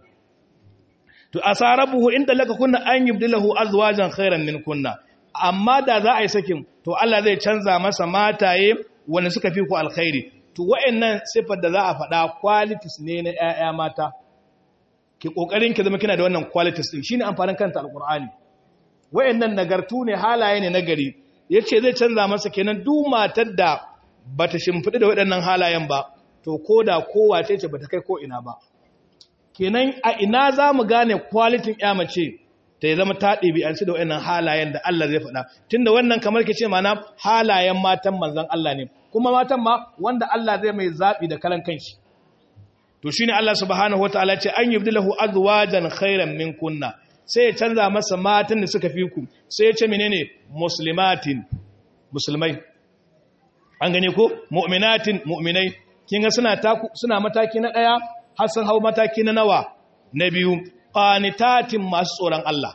to asarabuhu in dallaka kunna an yubdilahu azwajan khairan min kunna amma da za a yi sakin to Allah zai canza masa mataye wanda suka fi ku alkhairi to wa'annan sifar da za a faɗa qualities ne na ƴaƴa mata ki kokarin ki zama kina da wannan qualities din shine amfanin kanta alqur'ani wa'annan nagartu ne halaye ne nagari yace zai canza masa kenan duk matar da bata shimfidi da waɗannan halayen ba to koda kowace ce bata kai ko ina ba kenan a ina za mu gane kwalitin ya mace ta yi zama ta ɗabi'anci da waɗannan halayen da Allah zai faɗa tun da wannan kamar ke ce mana halayen matan manzan Allah ne kuma matan ma wanda Allah zai mai zaɓi da kalan kanshi to shi ne Allah subhanahu wataala ce an yubdi lahu azwajan khairan min kunna sai ya canza masa matan da suka fi ku sai ya ce menene muslimatin musulmai an gane ko mu'minatin mu'minai kin ga suna suna mataki na ɗaya har sun hau mataki na nawa na biyu qanitatin masu tsoron Allah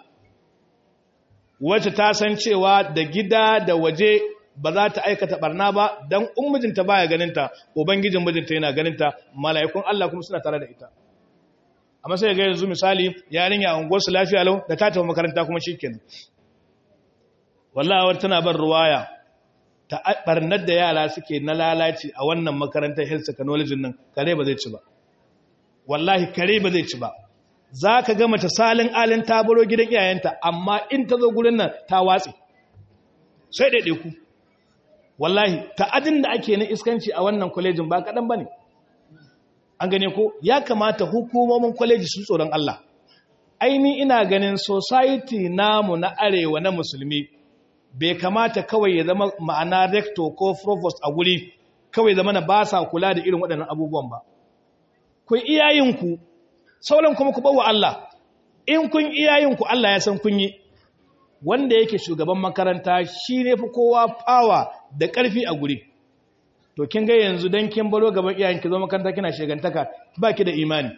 wacce ta san cewa da gida da waje ba za ta aikata barna ba dan in mijinta baya ganinta ubangijin mijinta yana ganinta mala'ikun Allah kuma suna tare da ita amma sai ga yanzu misali yarinya a unguwar su lafiya lau da ta tafi makaranta kuma shikenan wallahi wata tana bar ruwaya ta barnar da yara suke na lalaci a wannan makarantar health technology nan kare ba zai ci ba wallahi kare ba zai ci ba za ka ga mace salin alin tabaro gidan iyayenta amma in ta zo gurin nan ta watsi sai ɗaiɗe ku wallahi ta'adin da ake na iskanci a wannan kwalejin ba kaɗan ba ne an gane ko ya kamata hukumomin kwaleji su tsoron Allah aini ina ganin society namu na arewa na musulmi bai kamata kawai ya zama ma'ana rector ko provost a guri kawai zama na ba sa kula da irin waɗannan abubuwan ba ku iyayinku sauran kuma ku bawa Allah in kun iyayinku Allah ya san kun yi wanda yake shugaban makaranta shi ne fi kowa fawa da ƙarfi a guri to kin ga yanzu dan kin baro gaban iyayenki zo makaranta kina shegantaka baki da imani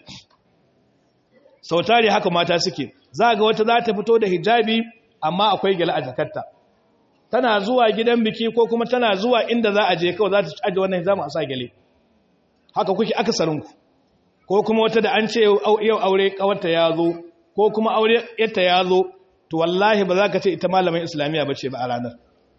sautari haka mata suke za ga wata za ta fito da hijabi amma akwai gyala a jakarta tana zuwa gidan biki ko kuma tana zuwa inda za a je kawai za ta aje wannan hijabi a sa gyale haka kuke akasarinku ko kuma wata da an ce yau aure kawarta ya zo ko kuma aure yarta ya zo to wallahi ba za ka ce ita malamin islamiyya ba ce ba a ranar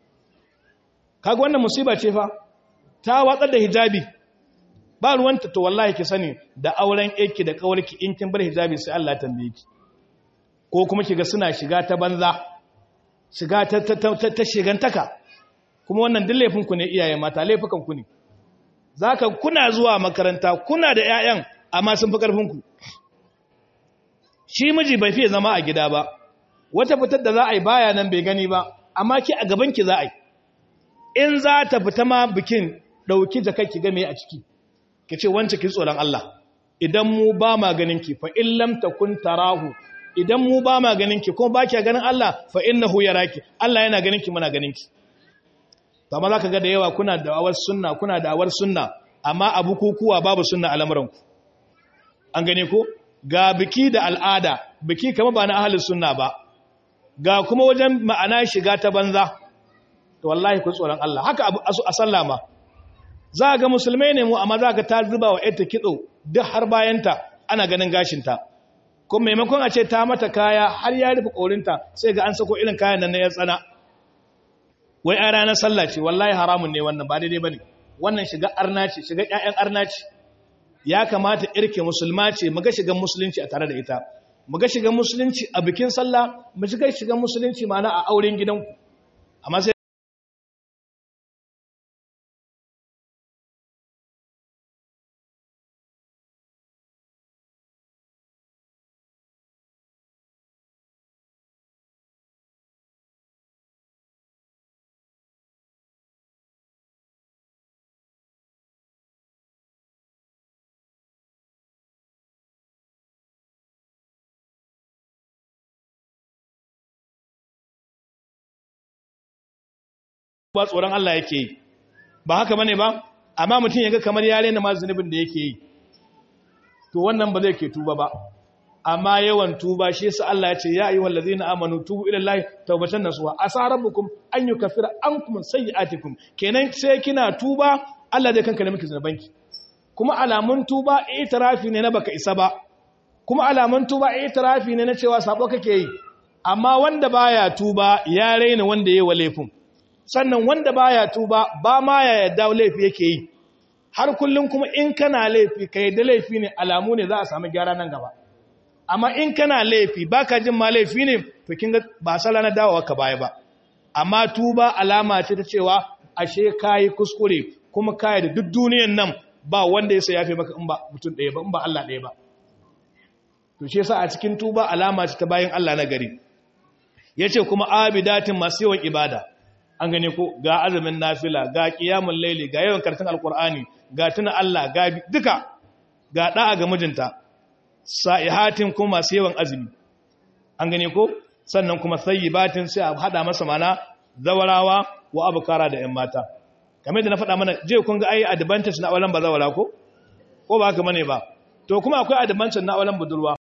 kaga wannan musiba ce fa ta watsar da hijabi ba ruwanta to wallahi ki sani da auren yake da kawarki in kin bar hijabi sai Allah ya tambaye ki ko kuma kiga suna shiga ta banza shiga ta ta ta shigantaka kuma wannan duk laifin ku ne iyaye mata laifukan ku ne zaka kuna zuwa makaranta kuna da ƴaƴan amma sun fi karfin ku shi miji bai fiye zama a gida ba wata fitar da za a yi baya nan bai gani ba amma ki a gaban ki za a yi in za ta fita ma bikin ɗauki jakar ki game a ciki ki ce wance ki tsoron Allah idan mu ba ma ganin ki fa in lam takun tarahu idan mu ba ma ganin ki kuma ba ki ganin Allah fa innahu yaraki Allah yana ganin ki muna ganin ki to amma zaka ga da yawa kuna da'awar sunna kuna da'awar sunna amma abu kukuwa babu sunna a lamuranku an gane ko ga biki da al'ada biki kama ba na ahalin sunna ba ga kuma wajen ma'ana shiga ta banza to wallahi ku tsoron Allah haka abu a sallah ma za ga musulmai ne mu amma za ka ta zuba wa ita kitso duk har bayanta ana ganin gashinta kuma maimakon a ce ta mata kaya har ya rufe korinta sai ga an sako irin kayan nan na ya tsana wai a ranar sallah ce wallahi haramun ne wannan ba daidai bane wannan shiga arna ce shiga ƴaƴan arna ce ya kamata irke musulma ce mu ga shigan musulunci a tare da ita mu ga shigan musulunci a bikin sallah mu ga shigan musulunci ma'ana a auren gidanku amma sai ba tsoron Allah yake yi ba haka bane ba amma mutum yaga kamar ya rena ma zunubin da yake yi to wannan ba zai ke tuba ba amma yawan tuba shi yasa Allah ya ce ya ayyuhal ladzina amanu tubu ila llahi tawbatan nasuha asa rabbukum an yukaffira ankum sayyi'atikum kenan sai kina tuba Allah zai kankare miki zunubanki kuma alamun tuba itirafi ne na baka isa ba kuma alamun tuba itirafi ne na cewa sabo kake yi amma wanda baya tuba ya raina wanda yayi wa laifin sannan wanda baya tuba ba ma ya yadda laifi yake yi har kullum kuma in kana laifi ka yadda laifi ne alamu ne za a samu gyara nan gaba amma in kana laifi baka jin ma laifi ne to kin ga ba sala na dawowa ka baya ba amma tuba alama ce ta cewa ashe kai kuskure kuma kai da duk duniyan nan ba wanda ya yafe maka in ba mutum ɗaya ba in ba Allah ɗaya ba to shi yasa a cikin tuba alama ce ta bayin Allah na gari yace kuma abidatin masu yawan ibada an gane ko ga azumin nafila ga qiyamul laili ga yawan karatun alqur'ani ga tuna Allah ga duka ga da'a ga mijinta sa'ihatin kuma masu yawan azumi an gane ko sannan kuma sayyibatin sai a hada masa mana zawarawa wa abukara da ƴan mata kamar da na faɗa mana je kun ga ai advantage na auren bazawara ko ko ba haka bane ba to kuma akwai advantage na auren budurwa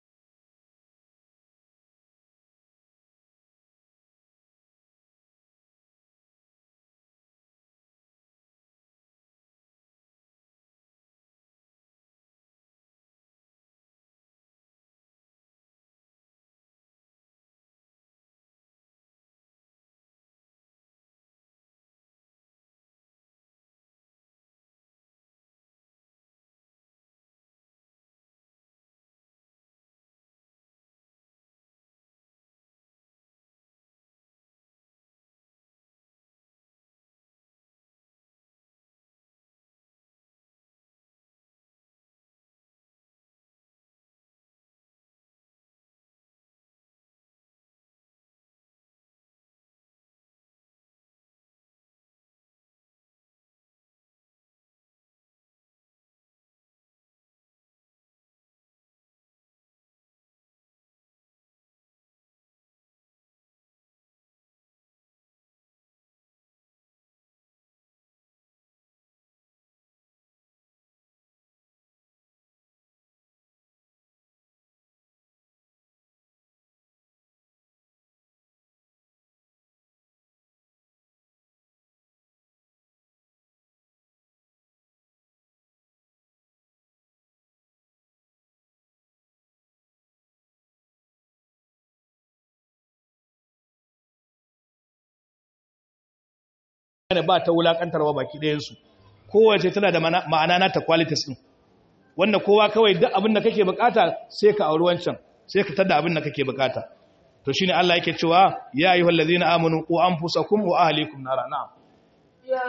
ne ba ta wulakantarwa baki ɗayansu kowace tana da ma'ana na ta qualities ɗin wanda kowa kawai duk abin da kake bukata sai ka auri wancan sai ka tada abin da kake bukata to shine Allah yake cewa ya ayyuhal ladina amanu qu anfusakum wa ahlikum nara na'am ya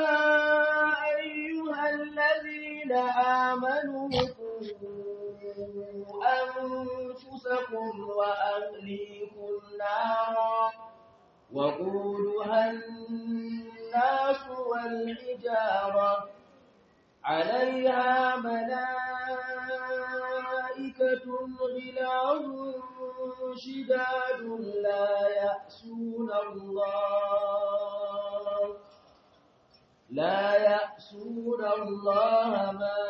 ayyuhal ladina amanu anfusakum wa ahlikum nara وقودها الناس والحجارة عليها ملائكة غلاظ شداد لا يأسون الله لا يأسون الله ما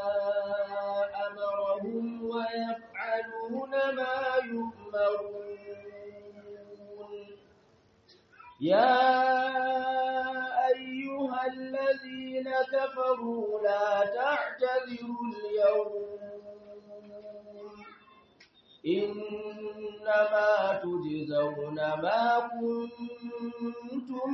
أمرهم ويفعلون ما يؤمرون يا الذين كفروا لا تعتذروا اليوم إنما تجزون ما كنتم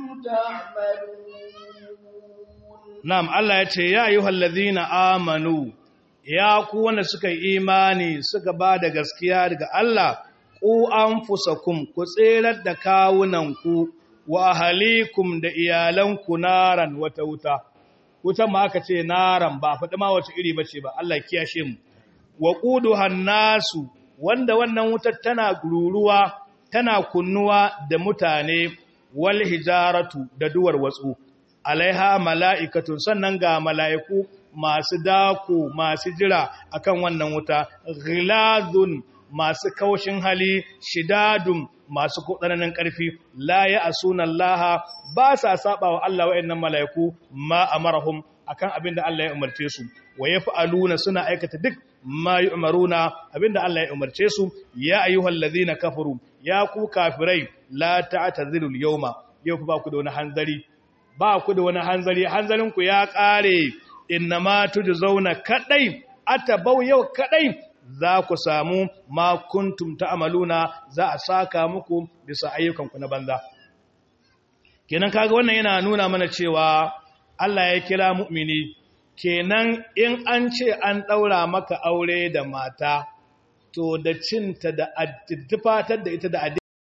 تعملون Na'am, Allah ya ce, Ya yi hallazina amanu, ya ku wanda suka yi imani suka ba da gaskiya daga Allah, ku an fusakun, ku tserar da kawunanku wa ahalikum da iyalanku naran wata wuta. Wutan ma aka ce naran ba, faɗi ma wace iri ba ce ba, Allah kiyashe mu. Wa ƙudu hannasu, wanda wannan wutar tana ruruwa, tana kunnuwa da mutane, wal hijaratu da duwar watsu. alaiha mala'ikatun sannan ga mala'iku masu dako masu jira akan wannan wuta, ghiladun masu kaushin hali, shidadun masu tsananin ƙarfi, la ya a sunan laha ba sa saba wa Allah wa'yan mala'iku ma a marahun akan abin da Allah ya umarce su, wa ya fa'aluna suna aikata duk ma yi umaruna abin da Allah ya umarce su, ya ayyuhal na kafaru, ya ku kafirai la ta'ata zilul yauma, yau ba ku da wani hanzari ba ku da wani hanzari hanzarinku ya ƙare inna ma zauna kadai atabau yau kadai za ku samu ma kuntum ta'maluna za a saka muku bisa ayyukanku na banza kenan kaga wannan yana nuna mana cewa Allah ya kira mu'mini kenan in an ce an daura maka aure da mata to da cinta da addifatar da ita da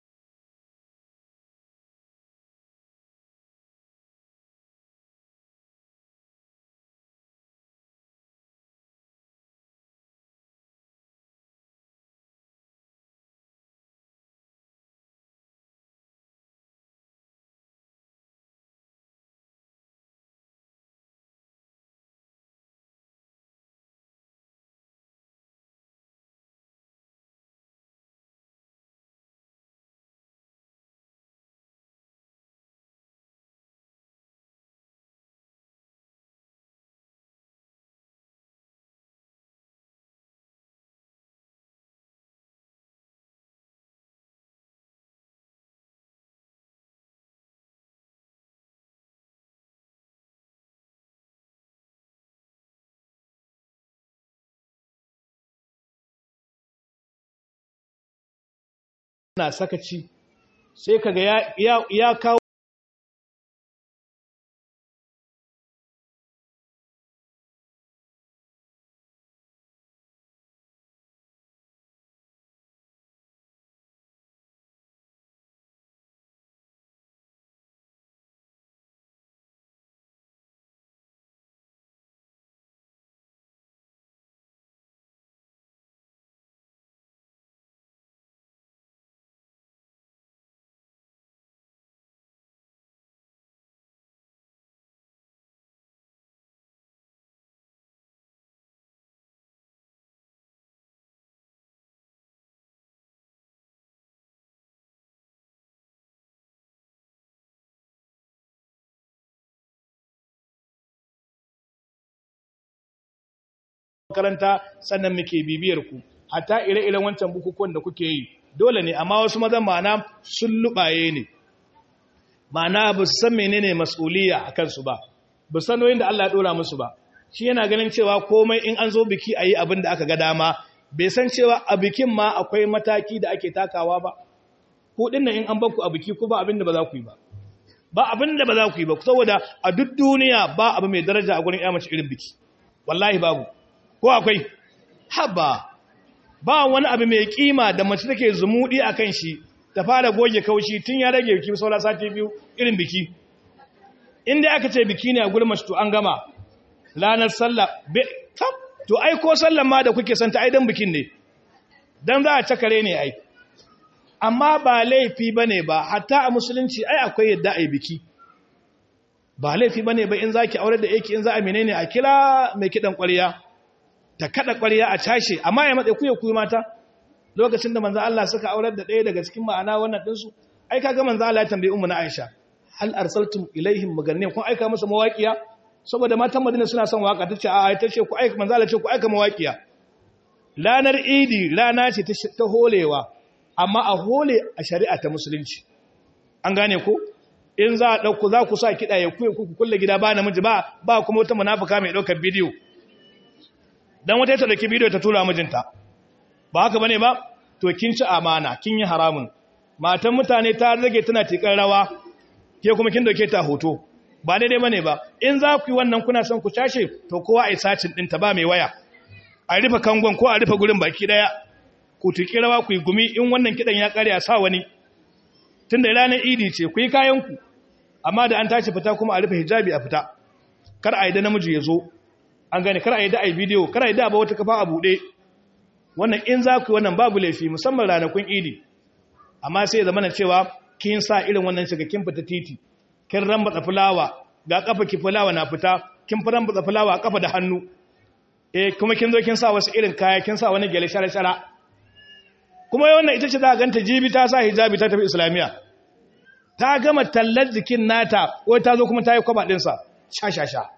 na sakaci sai kaga ya, ya, ya kawo makaranta sannan muke bibiyar ku hatta ire-iren wancan bukukuwan da kuke yi dole ne amma wasu mazan ma'ana sun lubaye ne ma'ana ba su san menene mas'uliya a kansu ba ba san noyin da Allah ya dora musu ba shi yana ganin cewa komai in an zo biki a yi abin da aka ga dama bai san cewa a bikin ma akwai mataki da ake takawa ba ku dinnan in an bakku a biki ku ba abin da ba za ku yi ba ba abin da ba za ku yi ba saboda a duk duniya ba abu mai daraja a gurin mace irin biki wallahi babu ko akwai haba ba wani abu mai kima da mace take zumudi a kan shi ta fara goge kaushi tun ya rage biki saura sati biyu irin biki inda aka ce biki ne a gurin mace to an gama ranar sallah to ai ko sallan ma da kuke santa ai dan bikin ne dan za a cakare ne ai amma ba laifi bane ba hatta a musulunci ai akwai yadda ai biki ba laifi bane ba in zaki aure da yake in za a menene a kira mai kidan ƙwarya ta kada ƙwarya a cashe amma ya matsayi kuya kuyi mata lokacin da manzo Allah suka aurar da ɗaya daga cikin ma'ana wannan ɗinsu ai kaga manzo Allah ya tambayi ummu na Aisha hal arsaltum ilaihim maganniyan kun aika musu mawaqiya saboda matan Madina suna son waka tace a tace ku aika manzo Allah ce ku aika mawaqiya lanar idi rana ce ta holewa amma a hole a shari'a ta musulunci an gane ko in za a ɗauku za ku sa kiɗa ya kuye ku kulle gida ba namiji ba ba kuma wata munafuka mai ɗaukar bidiyo dan wata ta ɗauki bidiyo ta tura mijinta ba haka bane ba to kin ci amana kin yi haramun matan mutane ta rage tana tikar rawa ke kuma kin dauke ta hoto ba daidai bane ba in za ku yi wannan kuna son ku cashe to kowa ai sacin din ta ba mai waya a rufe kangon ko a rufe gurin baki daya ku tiki rawa ku yi gumi in wannan kidan ya kare a sa wani tunda ranar idi ce ku yi kayan ku amma da an tashi fita kuma a rufe hijabi a fita kar a yi da namiji ya zo an gane kar a yi da ai bidiyo kar a yi da ba wata kafa a buɗe wannan in za ku yi wannan babu laifi musamman ranakun idi amma sai zama na cewa kin sa irin wannan shiga kin fita titi kin rambatsa fulawa ga kafa ki fulawa na fita kin fi rambatsa fulawa a kafa da hannu eh kuma kin zo kin sa wasu irin kaya kin sa wani gele shara-shara kuma wannan ita ce za a ganta jibi ta sa hijabi ta tafi islamiya ta gama tallar jikin nata wai ta zo kuma ta yi kwaba ɗinsa sha-sha-sha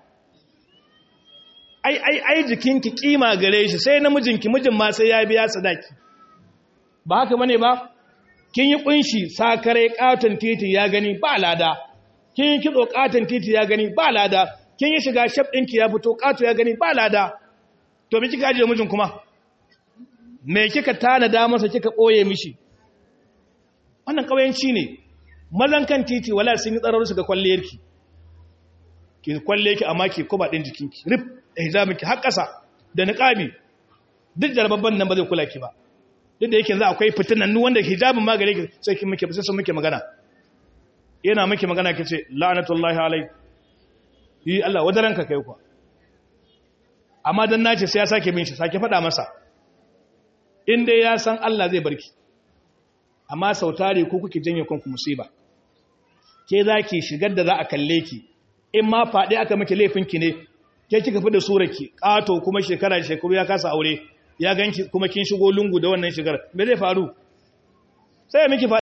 ai ai ai jikinki kima gare shi sai namijinki mijin ma sai ya biya sadaki ba haka bane ba kin yi kunshi sakare katon titi ya gani ba lada kin yi kitso katon titi ya gani ba lada kin yi shiga shaf ɗinki ya fito kato ya gani ba lada to me kika ajiye mijin kuma me kika tanada masa kika ɓoye mishi wannan ƙauyenci ne mazan kan titi wala sun yi tsarar su ga kwalliyarki ki kwalle ki amma ki kuba ɗin jikinki rif da hijabinki har ƙasa da niƙabi duk jarababban nan ba zai kula ki ba duk da yake za akwai fitinannu wanda hijabin ma gare ki sai kin muke sai sun muke magana yana muke magana kace la'natullahi alai yi Allah wadaranka kai kuwa amma dan nace sai ya sake bin shi sake faɗa masa in dai ya san Allah zai barki amma sautare ko kuke janye kanku musiba ke zaki shigar da za a kalle ki in ma faɗi aka miki laifinki ne ke kika fi da surarki ƙato kuma shekara da shekaru ya kasa aure ya ganki kuma kin shigo lungu da wannan shigar me zai faru sai ya miki faɗi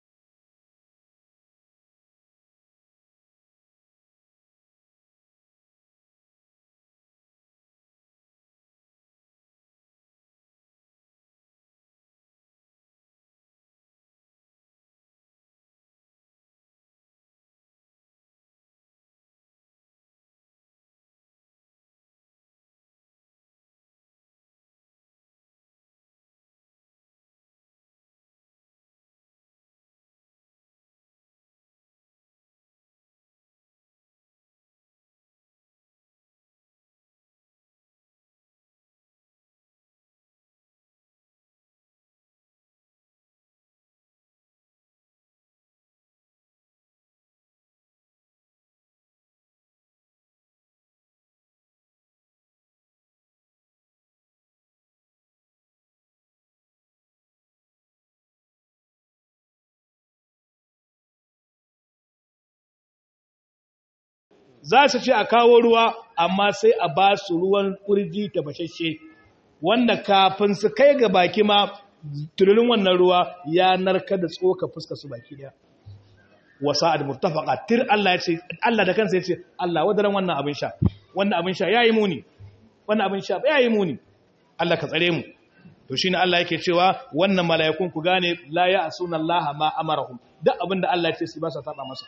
za su ce a kawo ruwa amma sai a ba su ruwan kurji tafashashe wanda kafin su kai ga baki ma tululun wannan ruwa ya narka da tsoka fuska su baki daya wasa ad murtafaqa tir Allah ya ce Allah da kansa ya ce Allah wadaran wannan abin sha wannan abin sha yayi muni wannan abin sha yayi muni Allah ka tsare mu to shine Allah yake cewa wannan mala'ikun ku gane la ya'suna Allah ma amarahum duk abinda Allah ya ce su ba sa taba masa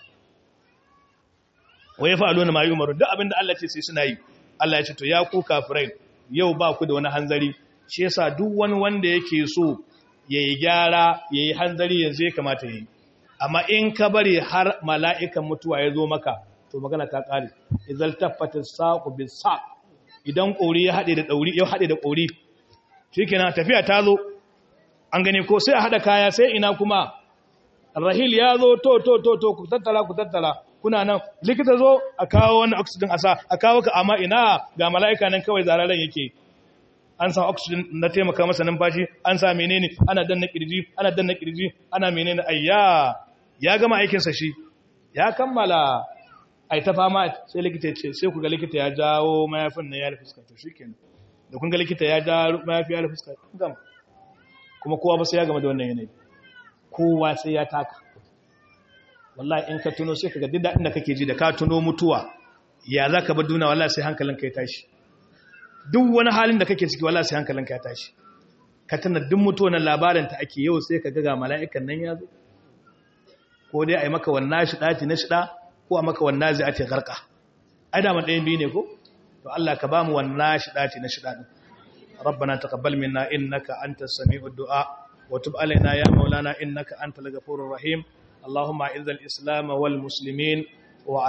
wa yaf'aluna ma yumaru duk abinda Allah ya ce sai suna yi Allah ya ce to ya ku kafirai yau ba ku da wani hanzari shi yasa duk wani wanda yake so yayi gyara yayi hanzari yanzu ya kamata yayi amma in ka bari har mala'ikan mutuwa ya zo maka to magana ta kare idzal taffata saqu bis saq idan kori ya hade da dauri ya hade da kori shikenan tafiya ta zo an gane ko sai a hada kaya sai ina kuma rahil ya zo to to to to ku tattala ku tattala kuna nan likita zo a kawo wani oxygen a sa a kawo ka amma ina ga mala'ika nan kawai zararen yake an sa oxygen na taimaka masa numfashi an sa menene ana danna kirji ana danna kirji ana menene ayya ya gama aikinsa shi ya kammala ai ta fama sai likita ya ce sai ku ga likita ya jawo mayafin nan ya rufe fuska to shikenan da kun ga likita ya ja mayafi ya rufe fuska kun gama kuma kowa ba sai ya gama da wannan yanayi kowa sai ya taka wallahi in ka tuno sai ka ga duk daɗin da kake ji da ka tuno mutuwa ya za ka bar duna wallahi sai hankalinka ya tashi duk wani halin da kake ciki wallahi sai hankalinka ya tashi ka tana duk mutuwa na labarin ta ake yau sai ka ga ga mala'ikan nan ya zo ko dai a yi maka wannan shi ɗaci na shida ko a maka wannan zai garka ai da man ɗayan biyu ne ko to Allah ka bamu wannan shidati na shidadin ربنا تقبل منا إنك أنت السميع الدعاء وتب علينا يا مولانا إنك أنت الغفور الرحيم اللهم أعز الإسلام والمسلمين